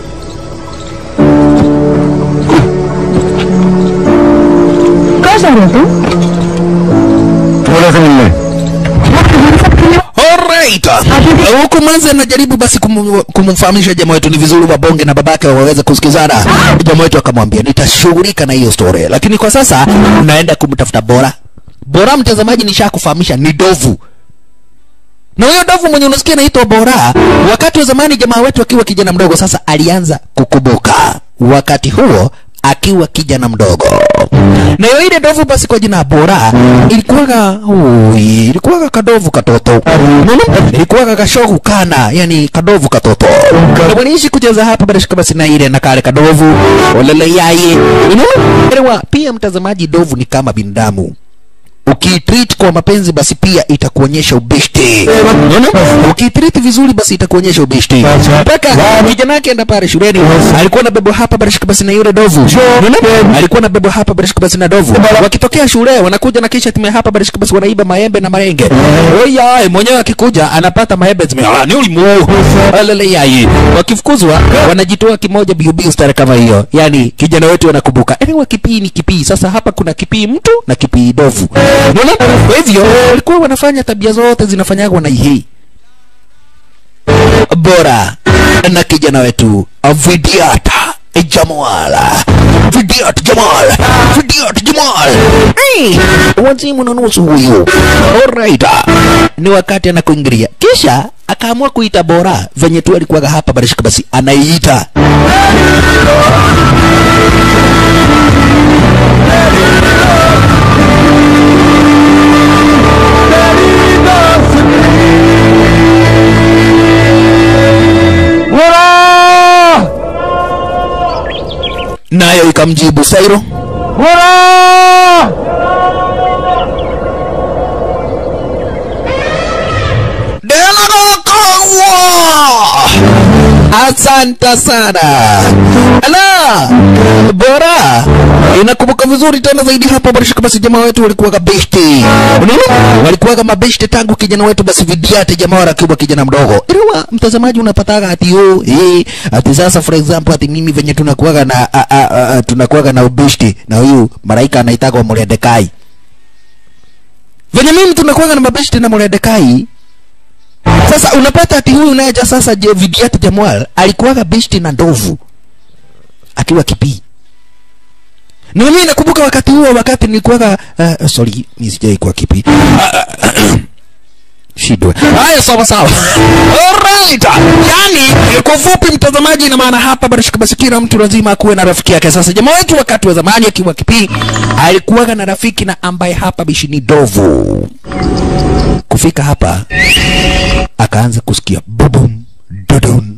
कहाँ जा रहे हो तुम थोड़ा सा मिलने alright. Huku manzi anajaribu basi kumu- kumfahamisha jamaa wetu ni vizuri wabonge na babake waweze kusikizana jamaa wetu akamwambia nitashughulika na hiyo story lakini kwa sasa unaenda kumtafuta bora bora mtazamaji nishakufahamisha ni dovu na huyo dovu mwenye unasikia anaitwa Bora, wakati wa zamani jamaa wetu akiwa kijana mdogo, sasa alianza kukumbuka wakati huo akiwa kijana mdogo. Na hiyo ile dovu basi kwa jina Bora ilikuwaga ui, ilikuwaga kadovu katoto. Unaona? Ilikuwaga kashogu kana, yani kadovu katoto. Na waliishi kucheza hapa bila shaka basi na ile na kale kadovu, olele yaye. Unaona? Elewa, Pia mtazamaji, dovu ni kama binadamu ukiitreat kwa mapenzi basi pia itakuonyesha ubeshte unaona ukiitreat vizuri basi itakuonyesha ubeshte mpaka kijana yake enda pale shuleni alikuwa na bebo hapa barishika basi na yule dovu unaona alikuwa na bebo hapa barishika basi na dovu wakitokea shule wanakuja na kisha time hapa barishika basi wanaiba maembe na marenge oya mwenyewe akikuja anapata maembe zime ah ni ulimu alele yai wakifukuzwa wanajitoa kimoja biu biu stare kama hiyo yani kijana wetu anakumbuka anyway kipii ni kipii sasa hapa kuna kipii mtu na kipii dovu unaona kwa hivyo walikuwa wanafanya tabia zote zinafanyagwa na hii bora na kijana wetu Vidiata Jamala Vidiat Jamal Vidiat Jamal hey, wazimu na nusu huyu alright ni wakati anakuingilia kisha akaamua kuita bora venye tu alikuwaga hapa barishika basi anaiita nayo ikamjibu Sairo Delagokongwa! Asante sana. Ala, bora inakumbuka vizuri tena zaidi hapa barishika basi jamaa wetu walikuwa kabeshte. Unaona? Walikuwa kama beshte tangu kijana wetu basi vidiate jamaa wala akiwa kijana mdogo. Iliwa mtazamaji unapataga ati yo eh ati sasa for example ati mimi venye tunakuwaga na a, a, a, a, tunakuwaga na ubeshte na huyu malaika anaitagwa Mordekai. Venye mimi tunakuwaga na mabeshte na Mordekai sasa unapata ati huyu nayeja sasa je Vidiat Jamal alikuwaga beshti na ndovu akiwa kipii. Na mimi nakumbuka wakati huo wakati nilikuwaga uh, sorry mimi sijai kuwa kipii. Shidwe. Haya sawa sawa. Alright. Yaani kwa ufupi mtazamaji ina maana hapa barishika basi kila mtu lazima akuwe na rafiki yake. Sasa jamaa wetu wakati wa zamani akiwa kipii alikuwaga na rafiki na ambaye hapa bishi ni dovu. Kufika hapa akaanza kusikia bubum dudum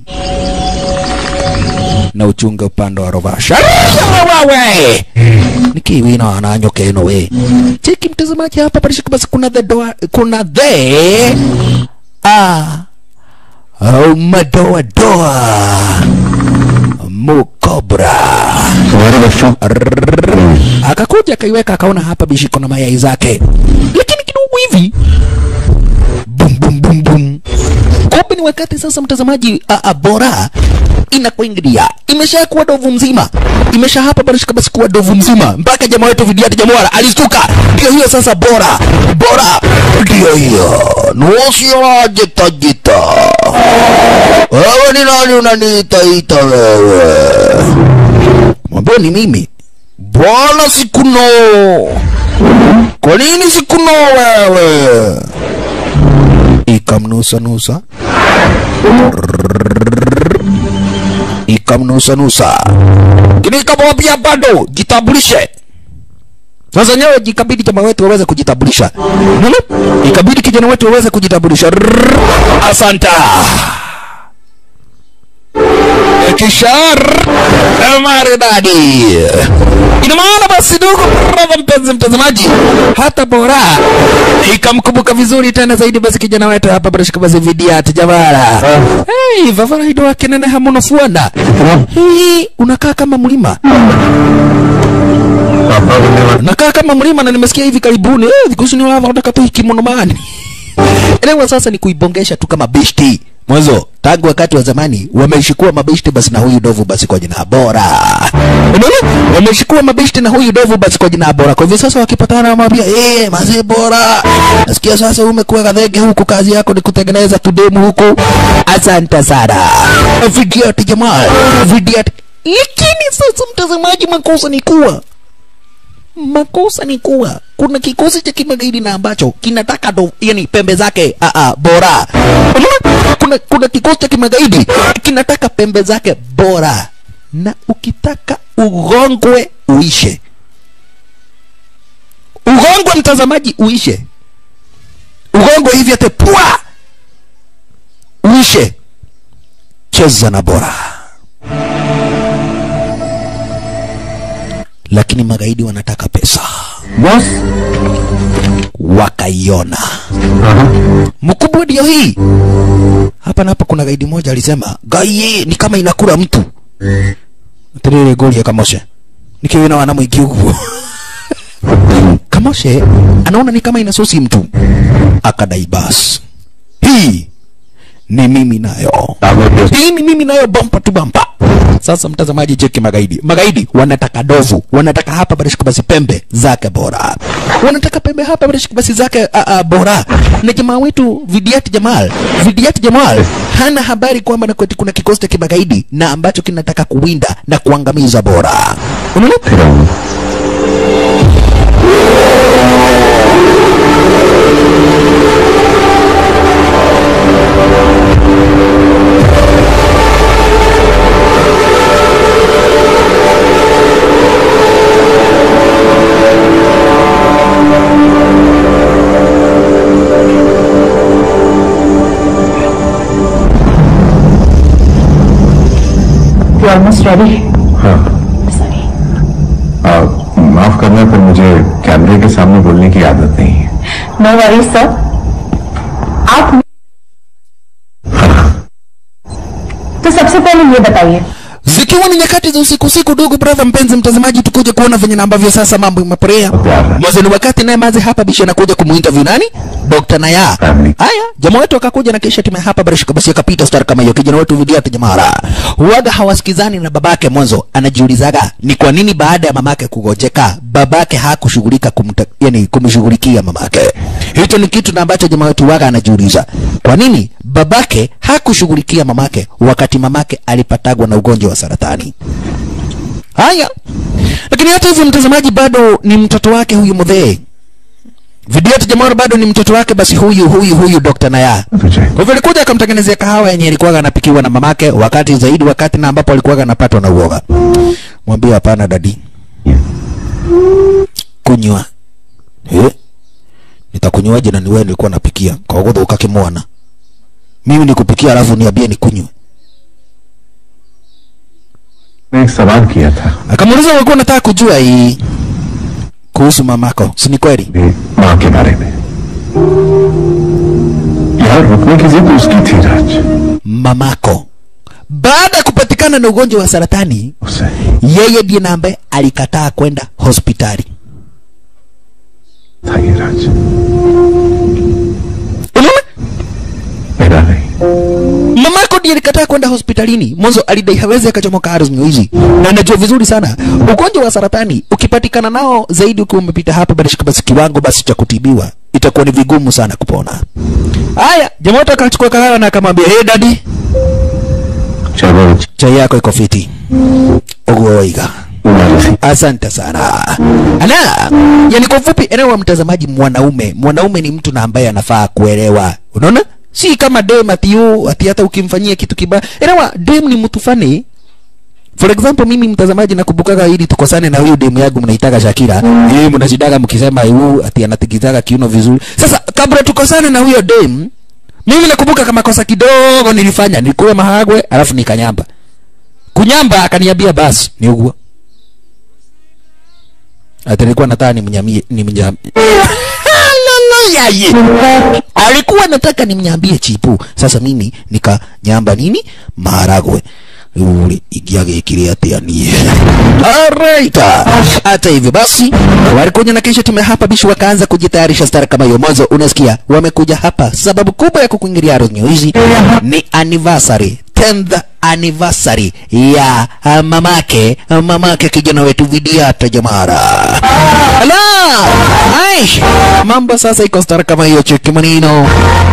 na uchunga upande wa rovasha wewe nikiwina ananyoka ino we cheki mtazamaji hapa parishika basi kuna the doa, kuna the ah oh, madoa doa mukobra तुम्हारे बच्चों akakuja akaiweka akaona hapa bishiko na mayai zake lakini kidogo hivi bum bum bum bum kumbe ni wakati sasa mtazamaji a, a, bora inakuingilia imeshakuwa dovu mzima imesha hapa barishika basi kuwa dovu mzima mpaka jamaa wetu vidiati jamwara alistuka ndio hiyo sasa bora bora ndio hiyo nusiolajitajita wewe ni nani unaniitaita wewe mwambie ni mimi bwana sikuno kwa nini sikuno wewe ikamnusa nusa ikamnusa nusa kini ikamwambia bado jitambulishe sasa nyewe jikabidi jamaa wetu waweze kujitambulisha Unaona? ikabidi kijana wetu waweze kujitambulisha Rrrr. asanta kishar maridadi ina maana basi ndugu brother mpenzi mtazamaji hata bora ikamkumbuka vizuri tena zaidi basi kijana wetu hapa barashika basi vidiat jamara hey, vavaraido wake nene hamuno fuanda hii unakaa kama mlima पापा बनने वाले nakaa kama mlima na nimesikia hivi karibuni eh, kuhusu ni wava unataka tu kimonomani elewa sasa ni kuibongesha tu kama beshti mwanzo tangu wakati wa zamani wameshikua mabeshte basi na huyu dovu basi kwa jina bora unaona wameshikua mabeshte na huyu dovu basi kwa jina bora kwa hivyo sasa wakipatana wamwambia eh mazee bora nasikia sasa umekuwa kadhege huku kazi yako ni kutengeneza tudemu huku asante sana vidiati jamaa vidiati lakini sasa mtazamaji makosa ni kuwa makosa ni kuwa kuna kikosi cha kimagaidi na ambacho kinataka do, yani pembe zake a a bora Unaona? kuna, kuna kikosi cha kimagaidi kinataka pembe zake bora na ukitaka ugongwe uishe ugongwe mtazamaji uishe ugongwe hivi ate pua uishe cheza na bora lakini magaidi wanataka pesa boss wakaiona mkubwa ndio hii hapa na hapa kuna gaidi moja alisema gai ni kama inakula mtu tirire goli ya kamoshe nikiwina wana mwingi uguo kamoshe anaona ni kama inasusi mtu akadai bas hii ni mimi nayo hii ni mimi nayo bampa tu bampa sasa mtazamaji cheki magaidi magaidi wanataka dovu wanataka hapa barishika basi pembe zake bora wanataka pembe hapa barishika basi zake a, a, bora na jamaa wetu vidiati jamal vidiati jamal hana habari kwamba na kwetu kuna kikosi cha kimagaidi na ambacho kinataka kuwinda na kuangamiza bora unaona you almost ready हाँ sorry आ, माफ करना पर मुझे कैमरे के सामने बोलने की आदत नहीं है नो वरी सर आप तो सबसे पहले ये बताइए zikiwa ni nyakati za usiku usiku ndugu brother mpenzi mtazamaji tukuje kuona venye na ambavyo sasa mambo imeporea Brother. mwanzo ni wakati naye mazi hapa bisha anakuja kumuinterview nani Dr. Naya Family. haya jamaa wetu akakuja na kisha timu hapa barishika basi akapita star kama hiyo kijana wetu vidia jamara huaga hawasikizani na babake mwanzo anajiulizaga ni kwa nini baada ya mamake kugojeka babake hakushughulika kumta, yani kumshughulikia mamake hicho ni kitu na ambacho jamaa wetu waga anajiuliza kwa nini babake hakushughulikia mamake wakati mamake alipatagwa na ugonjwa wa saratani haya lakini hata hivyo mtazamaji bado ni mtoto wake huyu mudhee Vidiati Jamar bado ni mtoto wake, basi huyu huyu huyu Dr. Naya. तुझे Kwa hivyo alikuja akamtengenezea kahawa yenye ilikuwa anapikiwa na mamake, wakati zaidi wakati na ambapo alikuwa anapatwa na uoga. Mwambie hapana dadi, kunywa eh, nitakunywaje na ni wewe nilikuwa napikia kwa hiyo ukakimwana mimi nikupikia alafu niambie nikunywe. मैं एक सवाल किया था Akamuuliza ulikuwa unataka kujua hii kuhusu mamako, si ni kweli? मेरी माँ के बारे में यार रुकने की जिद उसकी थी राज Mamako baada ya kupatikana na ugonjwa wa saratani उससे yeye ndiye na ambaye alikataa kwenda hospitali. था ये राज Unaona, मेरा नहीं mamako ndiye alikataa kwenda hospitalini. Mwanzo alidai hawezi akachomoka ardhi hizi, na anajua vizuri sana ugonjwa wa saratani ukipatikana nao zaidi, ukiwa umepita hapa basi basi kiwango basi cha kutibiwa itakuwa ni vigumu sana kupona. Haya, jamaa wote akachukua kahawa na akamwambia, hey dadi, चलो chai yako iko fiti, ugoiga तुम्हारी Asante sana. Ala, yani kwa ufupi, elewa mtazamaji, mwanaume mwanaume ni mtu na ambaye anafaa kuelewa, unaona, si kama dem ati yu ati hata ukimfanyia kitu kibaya. Elewa, dem ni mtu fani. For example, mimi mtazamaji, nakumbukaga ili tukosane na huyu demu yangu mnaitaga Shakira, yeye mnashidaga mkisema yu ati anatikitaga kiuno vizuri. Sasa kabla tukosane na huyo dem, mimi nakumbuka kama kosa kidogo nilifanya, nilikula mahagwe alafu nikanyamba. Kunyamba akaniambia basi ni ugua ati alikuwa nataka nimnyamie nimnyambie yaye alikuwa nataka nimnyambie chipu sasa mimi nikanyamba nini maharagwe uri igiagikire atia nie alright hata hivyo basi walikuja na kisha tume hapa bishi wakaanza kujitayarisha stara kama hiyo mwanzo unasikia wamekuja hapa sababu kubwa ya kukuingilia Arrow hizi ni anniversary 10th anniversary ya ah, mamake ah, mamake kijana wetu Vidiata Jamara. Ala! Aish! Mambo sasa iko stara kama hiyo cheki manino.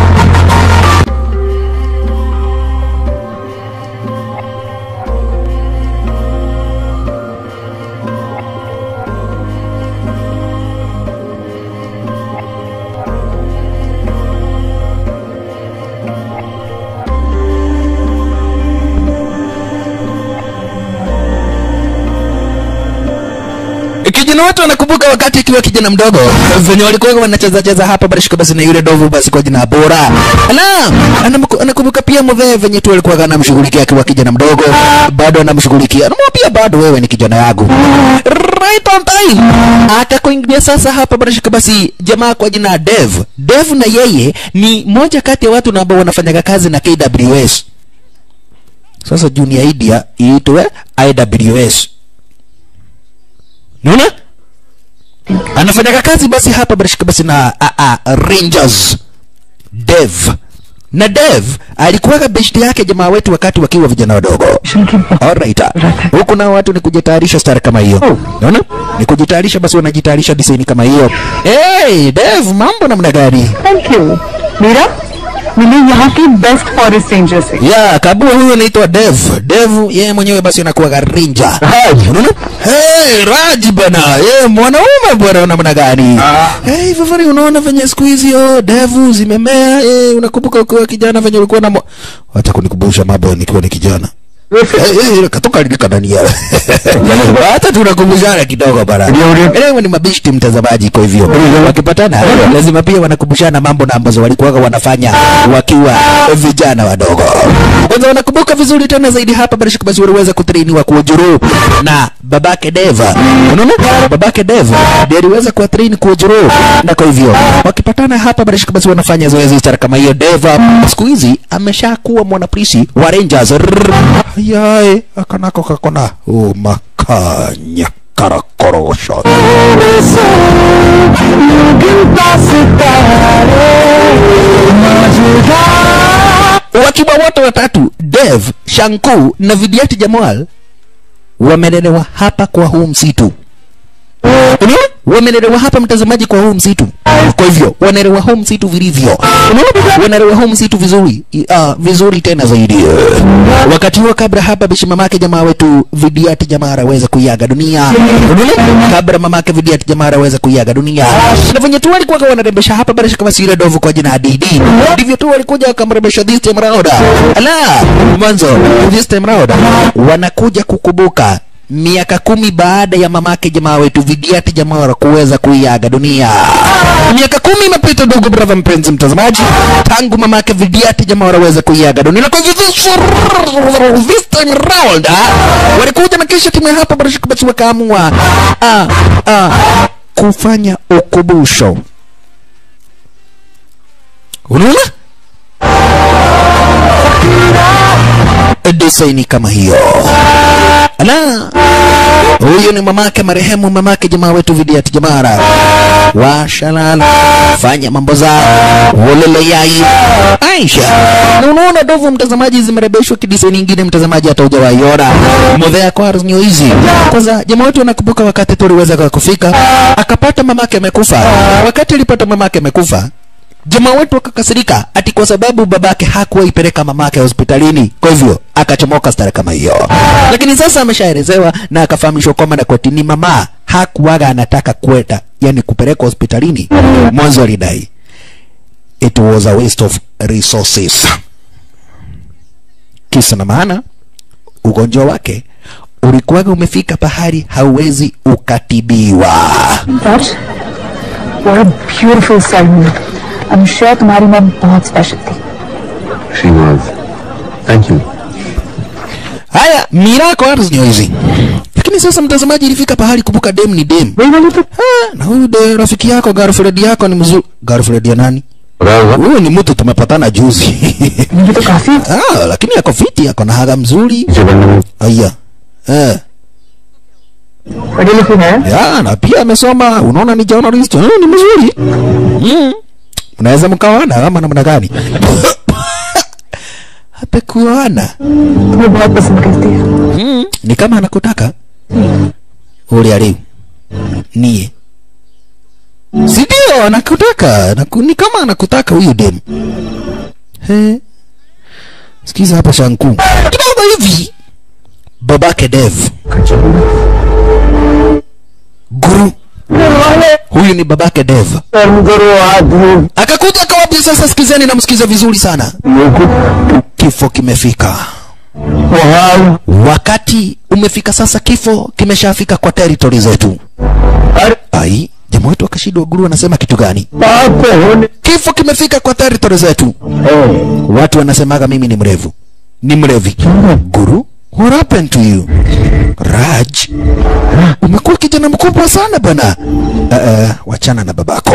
kijana wetu anakumbuka wakati akiwa kijana mdogo venye walikuwa wanacheza cheza hapa barishika basi na yule dovu basi kwa jina bora ala anamuku- anakumbuka pia mvee venye tu alikuwa anamshughulikia akiwa kijana mdogo bado anamshughulikia anamwambia bado wewe ni kijana yangu right on time akakuingilia sasa hapa barishika basi jamaa kwa jina Dev Dev na yeye ni moja kati ya watu na ambao wanafanyaga kazi na KWS sasa junior idea iitwe IWS Unaona? Anafanya kazi basi hapa barishika basi na a, a, Rangers Dev. Na Dev alikuwa beshte yake jamaa wetu wakati wakiwa vijana wadogo. Alright. Huku nao watu ni kujitayarisha star kama hiyo. Unaona? Ni kujitayarisha basi wanajitayarisha design kama hiyo. Hey, Dev mambo namna gani? Thank you Meera मिली यहाँ की best forest ranger से Ya, kabua huyo anaitwa Dev. Dev yeye mwenyewe basi anakuwa ranger. Raj. Unaona? Hey, Raj bana. Yeye mwanaume bwana namna gani? Hey, Fafari unaona venye siku hizi oh, Dev zimemea. Eh, unakumbuka ukiwa kijana venye ulikuwa na mo... Acha kunikumbusha mambo nikiwa ni kijana. Eh, eh, katoka lilika ndani ya. Hata tunakumbushana kidogo bana. Ndio, ndio. Elewa ni mabishti mtazamaji kwa hivyo. Wakipatana lazima pia wanakumbushana mambo na ambazo walikuwa wanafanya wakiwa vijana wadogo. Kwanza wanakumbuka vizuri tena zaidi hapa bila shaka basi waliweza kutrainiwa kuujuru na babake Deva. Unaona? Babake Deva ndiye aliweza kuwatrain kuujuru na kwa hivyo wakipatana hapa bila shaka basi wanafanya zoezi stara kama hiyo Deva siku hizi ameshakuwa mwanapolisi wa Rangers. Ayaye akanako kakona oh, makanya karakorosho wakiwa wote watatu Dev, Shanku na Vidiati Jamal wamelelewa hapa kwa huu msitu. Unaona? Wamelelewa hapa mtazamaji kwa huu msitu. Kwa hivyo wanalewa huu msitu vilivyo. Unaona? Wanalewa huu msitu vizuri. Uh, vizuri tena zaidi. Wakati huo kabla hapa bishi mamake jamaa wetu Vidiati Jamaa aweze kuiaga dunia. Unaona? Kabla mamake Vidiati Jamaa aweze kuiaga dunia. Na venye tu walikuwa wanarembesha hapa bila shaka basi ile dovu kwa jina Didi. Ndivyo tu walikuja wakamrembesha this time round. Ala, mwanzo this time round wanakuja kukumbuka miaka kumi baada ya mamake jamaa wetu Vidiati Jamara kuweza kuiaga dunia. Miaka kumi imepita, ndugu brother mpenzi mtazamaji, tangu mamake Vidiati Jamara aweze kuiaga dunia. Na kwa hivyo this- this time round ah, walikuja na kisha timu ya hapa Barashika basi wakaamua ah, ah, kufanya ukumbusho. Unaona? desaini kama hiyo. Ala, huyu ni mamake marehemu mamake jamaa wetu Vidiati Jamara. Washalala, fanya mambo zao, wolele yai Aisha. Na unaona dovu mtazamaji, zimerebeshwa kidisaini ingine mtazamaji, hata hujawaiona modhea kwa harusi hizi. Kwanza jamaa wetu anakumbuka wakati tuliweza kufika, akapata mamake amekufa. Wakati alipata mamake amekufa jamaa wetu akakasirika ati kwa sababu babake hakuwa ipeleka mamake hospitalini, kwa hivyo akachomoka stara kama hiyo. Lakini sasa ameshaelezewa na akafahamishwa kwamba na koti ni mama hakuwaga anataka kwenda, yani kupeleka hospitalini. Mwanzo alidai it was a waste of resources, kisa na maana ugonjwa wake ulikuwaga umefika pahali hauwezi ukatibiwa. Raj, what a beautiful ceremony. I'm sure तुम्हारी mom बहुत special थी She was. Thank you. Haya, mirako ardhi ndio hizi. Lakini sasa mtazamaji, ilifika pahali kumbuka, dem ni dem. वही वाली तो Ah, na huyu de rafiki yako girlfriend yako ni mzuri. Girlfriend ya nani? huyu ni mtu tumepatana juzi ये तो काफी ah, lakini ako fiti ako na haga mzuri aya eh. पढ़ी लिखी है ya na pia amesoma unaona ni journalist mm, ni mzuri mm. unaweza mkawana kama namna gani hapekuana तुम्हें बहुत पसंद करती है mm. ni kama anakutaka ule aliu nie sindio anakutaka Anaku, ni kama anakutaka huyu dem He. sikiza hapa shanku kidogo hivi babake dev guru huyu ni babake dev akakuja akawambia sasa sikizeni na msikize vizuri sana kifo kimefika wakati umefika sasa kifo kimeshafika kwa territory zetu ai jamaa wetu akashindwa guru anasema kitu gani kifo kimefika kwa territory zetu watu wanasemaga mimi ni mrevu ni mrevi guru what happened to you raj umekuwa kijana mkubwa sana bana uh, uh, wachana na babako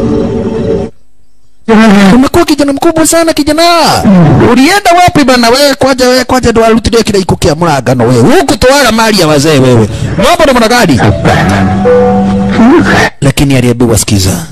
umekuwa kijana mkubwa sana kijana ulienda wapi bana wewe kwaja wewe kwaja ndo arutire kile ikukia murangano wewe huku toaga mali ya wazee wewe mambo na mwanagadi lakini aliambiwa sikiza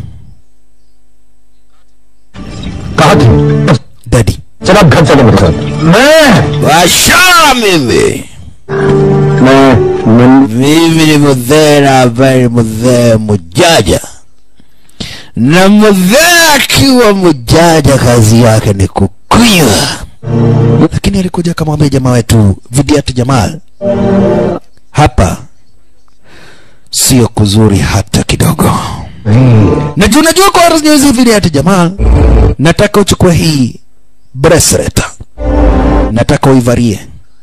कहा थी dadi चल आप घर चले मेरे साथ मैं washaa mimi मैं मैं mimi ni mzee na ambaye ni mzee mjaja na mzee akiwa mjaja kazi yake ni kukunywa lakini alikuja akamwambia jamaa wetu vidiatu jamal hapa sio kuzuri hata kidogo na juu najua kwa hizi vidiatu jamal nataka uchukue hii bracelet nataka uivarie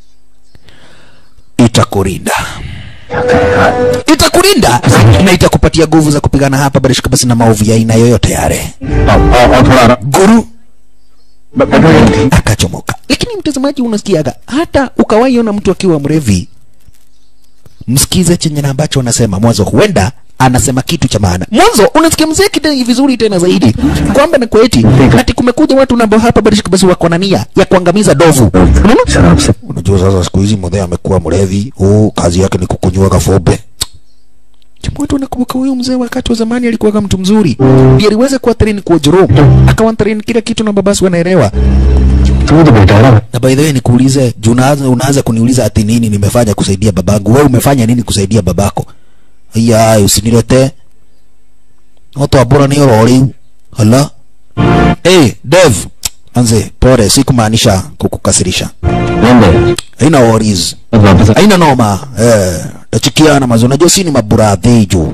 itakurinda itakurinda na itakupatia nguvu za kupigana hapa barishika basi na maovu ya aina yoyote yale और थोड़ा आराम- guru ब- बैठो यहीं। akachomoka lakini mtazamaji unasikiaga hata ukawaiona mtu akiwa mrevi msikize chenye na ambacho anasema mwanzo huenda anasema kitu cha maana mwanzo unasikia mzee kidai vizuri tena zaidi kwamba na kweti ati kumekuja watu nambao hapa barishika basi wako na nia ya kuangamiza dovu unaona शराब से unajua sasa siku hizi mzee amekuwa mlevi huu kazi yake ni kukunywa kafombe Watu wanakumbuka huyu mzee wakati wa zamani alikuwa mtu mzuri. Ndiye aliweza kuwa train kwa Joro. Akawa train kila kitu na babasi wanaelewa. तू तो बेटा है ना Na by the way nikuulize, juu unaanza unaanza kuniuliza ati nini nimefanya kusaidia babangu. Wewe umefanya nini kusaidia babako? Aya, usinilete. Watu abora ni roli. Hala. Eh, Dev. Anze, pole, sikumaanisha kukukasirisha. नंदे Haina worries. अब वापस आ- haina noma eh, tachikiana mazo unajua si ni maburadhi juu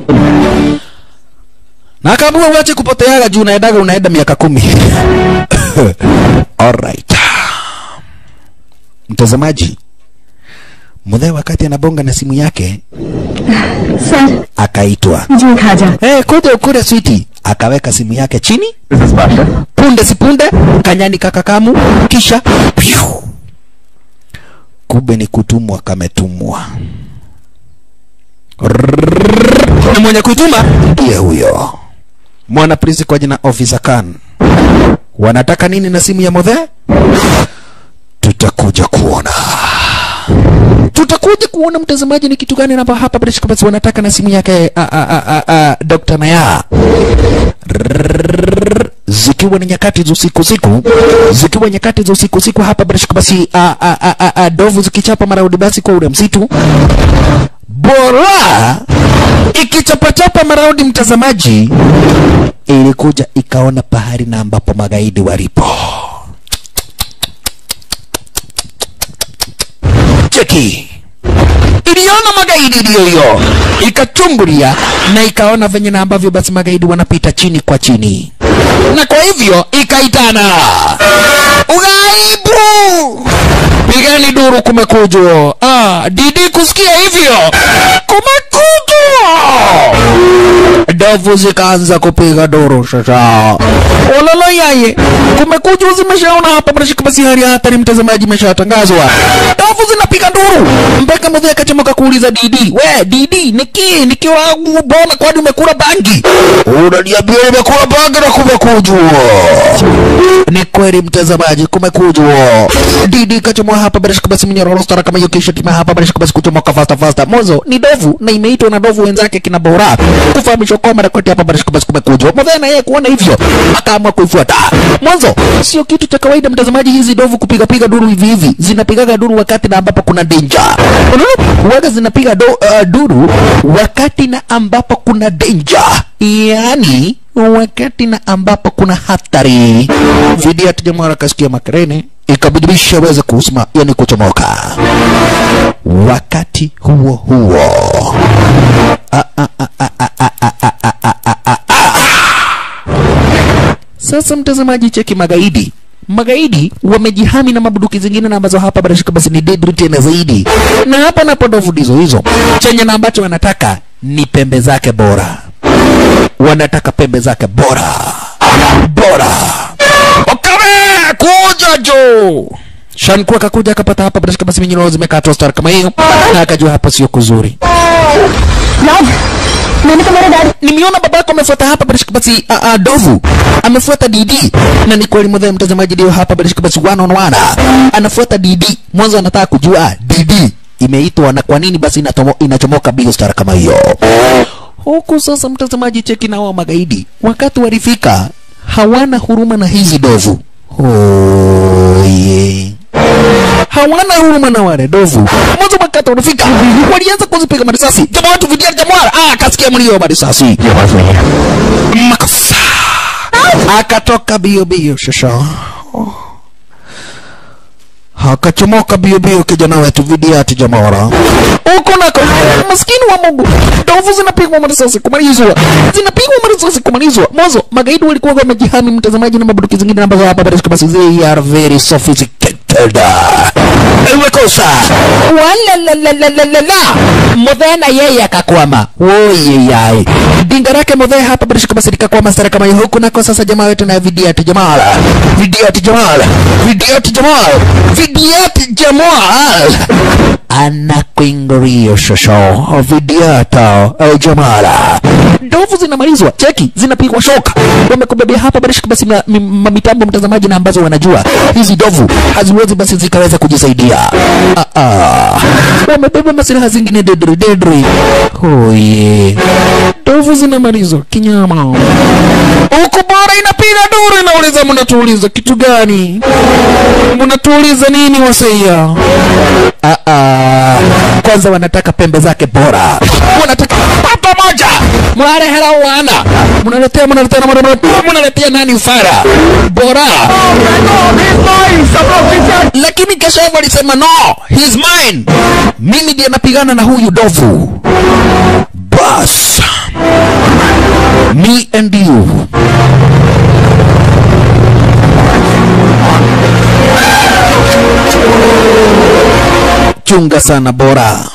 na akaamua uache kupoteaga juu unaendaga unaenda miaka kumi alright mtazamaji mudhee wakati anabonga na simu yake sir akaitwa मुझे खाजा hey, kuja ukule switi akaweka simu yake chini This is Pasha. punde sipunde kanyani kakakamu kisha piu. kumbe ni kutumwa kametumwa Rrrr. na mwenye kuituma ndiye huyo mwana prinsi kwa jina officer Khan wanataka nini na simu ya modhe tutakuja kuona tutakuja kuona mtazamaji ni kitu gani namba hapa British Compass wanataka na simu yake a, a, a, a, a, Dr. Naya Rrrr. zikiwa ni nyakati za usiku usiku zikiwa nyakati za usiku usiku hapa British Compass a, a, a, a, a, dovu zikichapa maraundi basi kwa ule msitu bora ikichapachapa maraundi mtazamaji ilikuja ikaona pahali na ambapo magaidi walipo cheki iliona magaidi iliyo hiyo ikachungulia na ikaona venye na ambavyo basi magaidi wanapita chini kwa chini na kwa hivyo ikaitana ugaibu pigani duru kumekujwa ah, didi kusikia hivyo kumekujwa ndovu zikaanza kupiga duru sasa. Ololo yaye, kumekuja zimeshaona hapa bila basi hali ya hatari, mtazamaji, imeshatangazwa. Ndovu zinapiga duru mpaka mzee akachomoka kuuliza Didi, we Didi, niki nikiwa bona, kwani umekula bangi? Unaniambia nimekula bangi na kumekujwa ni kweli mtazamaji, kumekujwa. Didi kachomoa hapa bila shaka basi minyororo stara kama hiyo, kisha tima hapa bila shaka basi kuchomoka fasta fasta. Mwanzo ni dovu na imeitwa na dovu wenzake kina Bora kufahamishwa kwamba rekodi hapa bila shaka basi kumekujwa. Mzee na yeye kuona hivyo akaamua kuifuata. Mwanzo sio kitu cha kawaida mtazamaji, hizi dovu kupiga piga duru hivi hivi, zinapigaga duru wakati na ambapo kuna danger. Unaona, huwaga zinapiga do, uh, duru wakati na ambapo kuna danger, yaani wakati na ambapo kuna hatari. Video jamaa akasikia makerene ikabidibisha aweze kusema, yani kuchomoka. Wakati huo huo Ah, ah, ah, ah, ah, ah, ah, ah, ah, ah, ah, ah, ah. Sasa mtazamaji, cheki magaidi magaidi wamejihami na mabuduki zingine na ambazo hapa bila shaka basi ni deadly tena zaidi, na hapa napo ndovu ndizo hizo, chenye na ambacho wanataka ni pembe zake bora wanataka pembe zake bora bora. Okame kuja jo Shanku akakuja akapata hapa bila shaka basi minyoro zimekatwa star kama hiyo, na akajua hapa sio kuzuri. Love, मैंने तुम्हारे daddy Nimeona babako amefuata hapa bila shaka basi a, a, dovu amefuata DD, na ni kweli mwadhani mtazamaji, ndio hapa bila shaka basi one on one anafuata DD. Mwanzo anataka kujua DD imeitwa na kwa nini basi inatomo, inachomoka bio star kama hiyo huku sasa mtazamaji cheki na wao magaidi wakati walifika hawana huruma na hizi dovu oye hawana huruma na wale dovu mwanzo wakati walifika walianza kuzipiga marisasi jamaa watu vidia jamwara ah akasikia mlio wa marisasi ये आवाज नहीं है makosa akatoka bio bio shasha akachomoka bio bio kijana wetu vidiati jamara huko nako maskini wa Mungu ndovu zinapigwa marisasi kumalizwa zinapigwa marisasi kumalizwa mwanzo magaidi walikuwa wamejihami mtazamaji na mabuduki zingine ambazo hapa basi basi they are very sophisticated imekosa wala la la la la la la modhena yeye akakwama oye yae dinga lake modhe hapa basi basi likakwama stara kama hiyo huku nako sasa jamaa wetu na vidiati jamal vidiati jamal vidiati jamal vidiati jamal anakuingiria shosho vidiata au jamala ndovu zinamalizwa cheki zinapigwa shoka wamekubebea hapa basi basi ma- mi- ma- mitambo mtazamaji na ambazo wanajua hizi ndovu haziwezi basi zikaweza kujisaidia ah, ah. wamebeba masilaha zingine dedri dedri oye ndovu zinamalizwa kinyama huku bora inapiga duru inauliza mnatuuliza kitu gani mnatuuliza nini waseia Ah, ah. kwanza wanataka pembe zake bora wanataka pato moja mnarehera wana mnaletea mnaletea na mnaletea- mnaletea nani ufara bora lakini keshavu alisema no he's mine mimi ndiye napigana na huyu dovu bas me and you chunga sana bora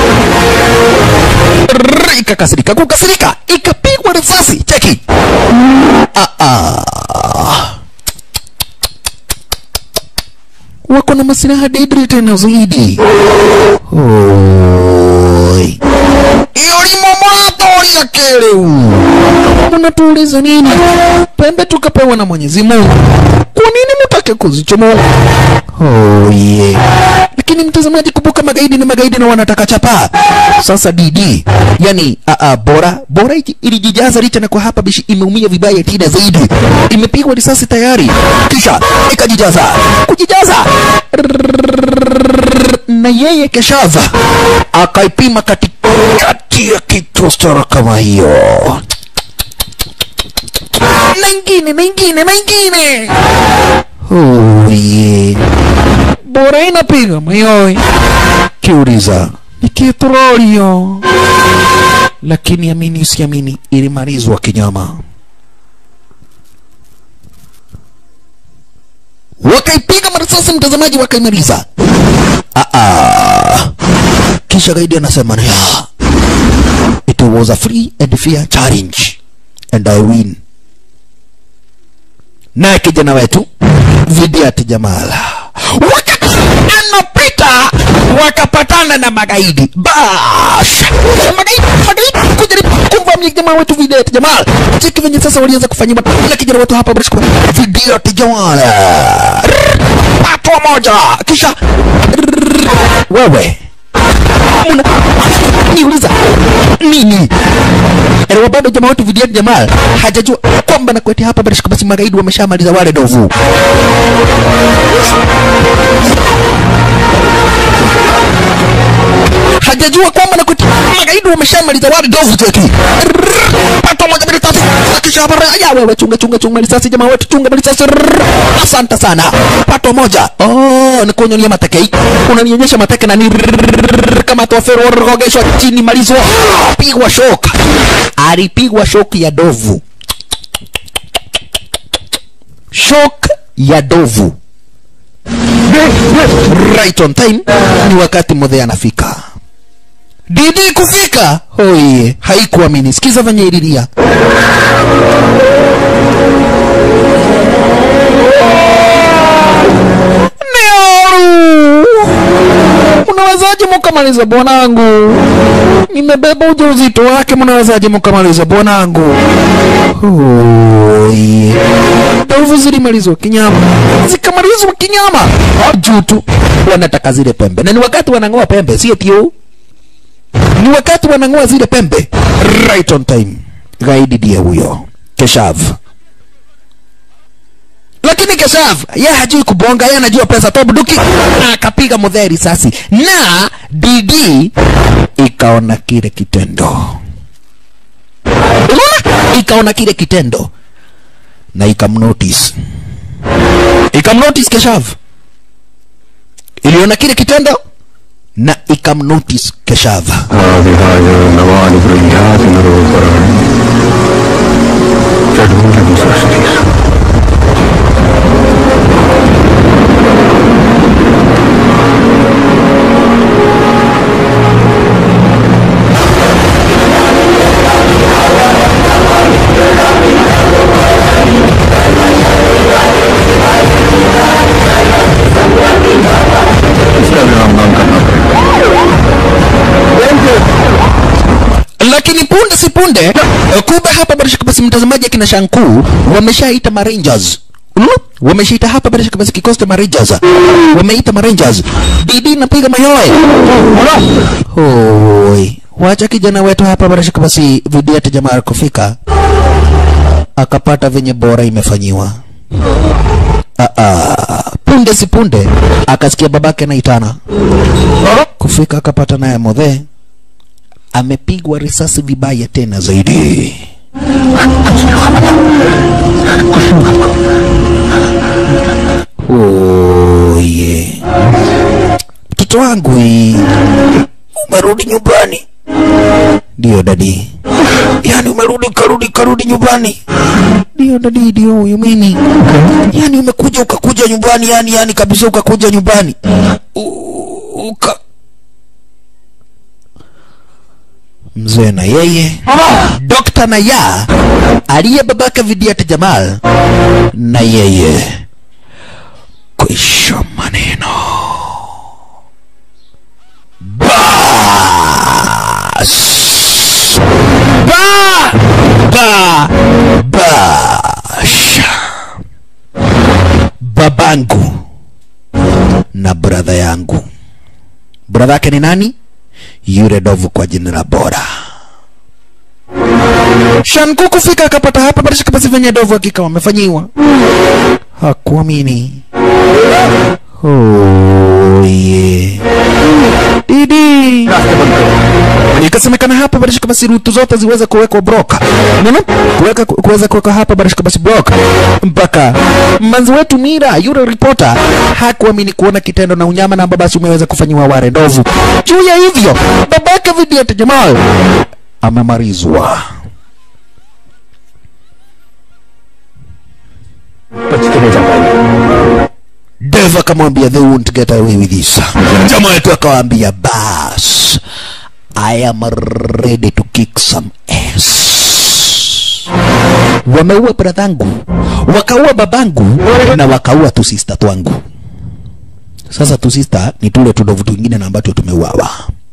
Rrrr, ikakasirika kukasirika ikapigwa risasi cheki ah, ah. wako na masilaha dedri tena zaidi Oi. iyo limomoratori akeliu unatuuliza nini pembe tukapewa na mwenyezi mungu kwa nini mutake kuzichomoa oh, yeah. lakini mtazamaji kumbuka magaidi ni magaidi na wanataka chapa sasa dd yani a, a, bora bora iki- ilijijaza licha na kwa hapa bishi imeumia vibaya tena zaidi imepigwa risasi tayari kisha ikajijaza kujijaza na yeye keshava akaipima katikati ya kitostara kama hiyo na ingine na ingine na ingine oh, yeah. bora inapiga mayoi kiuliza ni kitrolio lakini amini usiamini ilimalizwa kinyama wakaipiga marisasi mtazamaji wakaimaliza ah, ah. kisha gaidi anasema ya it was a free and fair challenge and I win naye kijana wetu Vidiat Jamala wakati anapita wakapatana na magaidi bash magaidi magaidi kujaribu kumvamia jamaa wetu Vidiat Jamal cheki venye sasa walianza kufanyiwa ila kijana wetu hapa basi Vidiat Jamal patwa moja kisha wewe mna niuliza nini Elewa bado jamaa wetu Vidiat Jamal hajajua kwamba na kwetu hapa basi basi magaidi wameshamaliza wale ndovu hajajua kwamba na kwetu magaidi wameshamaliza wale ndovu cheki pato moja mbili tatu kisha hapa ya wewe chunga chunga chunga risasi jamaa wetu chunga risasi asante sana pato moja oh ni kunyonia mateke unanionyesha mateke na ni kama tofero rogeshwa chini malizwa pigwa shoka alipigwa shoki ya dovu shock ya dovu right on time ni wakati modhe anafika didi kufika oye haikuamini sikiza venye ililia Neoru unawezaje mukamaliza bwanangu nimebeba ujauzito wake mnawezaje mukamaliza bwanangu Oye. ndovu zilimalizwa kinyama zikamalizwa kinyama juu tu wanataka zile pembe na ni wakati wanang'oa pembe sio tio ni wakati wanang'oa zile pembe right on time gaidi ndiye huyo keshav lakini keshav ye hajui kubonga ye anajua pesa tu buduki akapiga mudhee risasi na dd ikaona kile kitendo unaona ikaona kile kitendo na ikamnotice ikamnotice keshav iliona kile kitendo na ikamnotice keshav आदिहाय नवानि गृह्याति नरोपराणि षड्मूलम् सृष्टिः इसका विरामदान करना पड़ेगा lakini punde si punde eh, kumbe hapa bila shaka basi mtazamaji akina shanku wameshaita marangers Unaona? wameshaita hapa bila shaka basi kikosi cha marangers wameita marangers bidi napiga mayoe Hoi. wacha kijana wetu hapa bila shaka basi vidiate jamaa kufika akapata venye bora imefanyiwa Ah, ah. punde si punde akasikia babake anaitana kufika akapata naye modhe amepigwa risasi vibaya tena zaidi oye mtoto wangu hii umerudi nyumbani ndio dadi yani umerudi karudi karudi nyumbani ndio dadi ndio huyu mimi yani umekuja ukakuja nyumbani yani yani kabisa ukakuja nyumbani U- uka mzee na yeye dokta na ya aliye babake vidiat jamal na yeye kwisha maneno bas ba ba basha babangu na bradha yangu bradha yake ni nani yule dovu kwa jina la bora shanku kufika akapata hapa bila shaka basi venye dovu hakika wamefanyiwa hakuamini oye didi ikasemekana hapa bila shaka basi rutu zote ziweze kuwekwa broka unaona kuweka kuweza kuweka hapa bila shaka basi broka mpaka manzi wetu mira yule ripota hakuamini kuona kitendo na unyama na ambao basi umeweza kufanyiwa ware ndovu juu ya hivyo babake vidiat jamal amemarizwa बच के नहीं जा पाएंगे Dev akamwambia they won't get away with this. Jamaa wetu akawaambia bas, I am ready to kick some ass. Wameua bradhangu, wakaua babangu na wakaua tu sister twangu. Sasa tu sister ni tule tudovu twingine na ambacho tumeuawa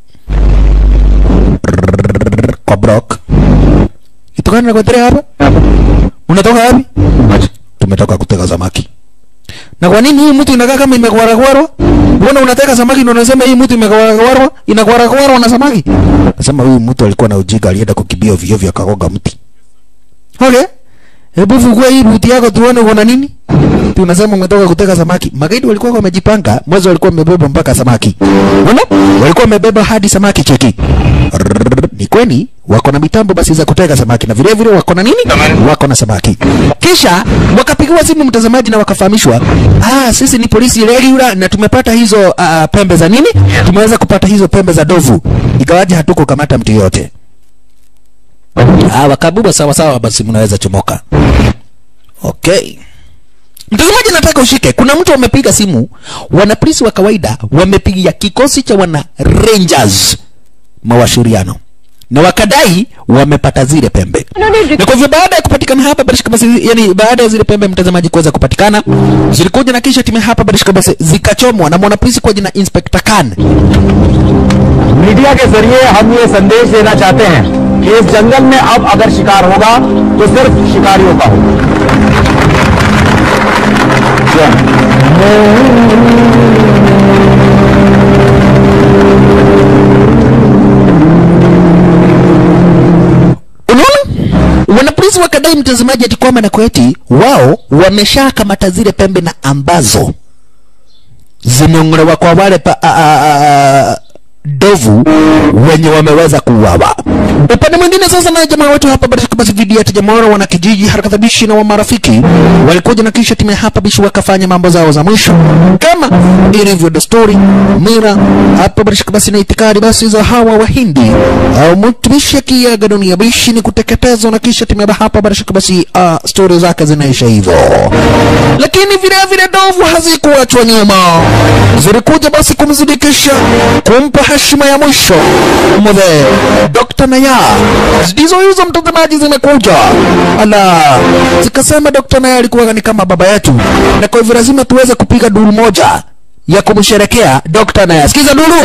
kwa Brock. Itokana na kuendelea hapa? Unatoka wapi? Tumetoka kutega samaki. Na kwa nini hii mtu inakaa kama imekwaragwarwa? Mbona unateka samaki ndio unasema hii mtu imekwaragwarwa? Inakwaragwarwa na samaki? Nasema huyu mtu alikuwa na ujinga alienda kukimbia ovyo ovyo akagonga mti. Okay. Hebu fungua hii buti yako tuone uko na nini? Tu unasema umetoka kuteka samaki. Magaidi walikuwa wamejipanga, mwanzo walikuwa wamebeba mpaka samaki. Unaona? Walikuwa wamebeba hadi samaki cheki. Rrrr, Ni kweli wako na mitambo basi za kutega samaki na vile vile wako na nini? Wako na samaki. Kisha wakapigiwa simu mtazamaji na wakafahamishwa, ah, sisi ni polisi regular na tumepata hizo uh, pembe za nini? Tumeweza kupata hizo pembe za dovu. Ikawaje hatuko kamata mtu yote. Ah, wakabubwa sawa sawa, basi mnaweza chomoka. Okay. Mtazamaji, nataka ushike. Kuna mtu wamepiga simu, wanapolisi wa kawaida wamepigia kikosi cha wana rangers mawashauriano na wakadai wamepata zile pembe, na kwa hivyo baada ya kupatikana hapa Barishka basi, yani baada ya zile pembe mtazamaji kuweza kupatikana, zilikuja na kisha timu hapa Barishka basi zikachomwa na mwanapolisi kwa jina Inspector Khan. Media के जरिए हम ये संदेश देना चाहते हैं कि इस जंगल में अब अगर शिकार होगा तो सिर्फ शिकारियों का होगा Unaona, wanapolisi wakadai mtazamaji ati kwamba na kweti wao wameshakamata zile pembe na ambazo zimeng'olewa kwa wale pa, a, a, a, dovu wenye wameweza kuuawa. Upande mwingine sasa, na jamaa wetu hapa Barishka basi video ya jamaa wao wana kijiji haraka bishi na wa marafiki walikuja na kisha timu ya hapa bishi wakafanya mambo zao za mwisho kama ilivyo desturi mira hapa Barishka basi na itikadi basi za hawa wahindi au mtu bishi akiaga dunia bishi ni kuteketezwa na kisha timu ya hapa Barishka basi uh, stori zake zinaisha hivyo, lakini vile vile dovu hazikuachwa nyuma, zilikuja basi kumzidikisha kumpa heshima ya mwisho mzee Dr. Naya. Ndizo hizo mtazamaji, zimekuja ala, zikasema Dr. Naya alikuwa ni kama baba yetu, na kwa hivyo lazima tuweze kupiga duru moja ya kumsherekea Dr. Naya. Sikiza duru.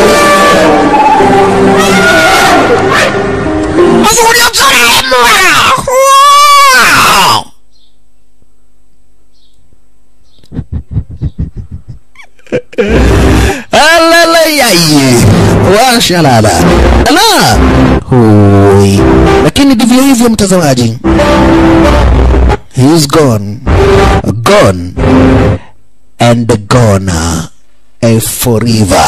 Alalayaye washalala ala hui, lakini ndivyo hivyo mtazamaji, he is gone gone and gone eh, forever.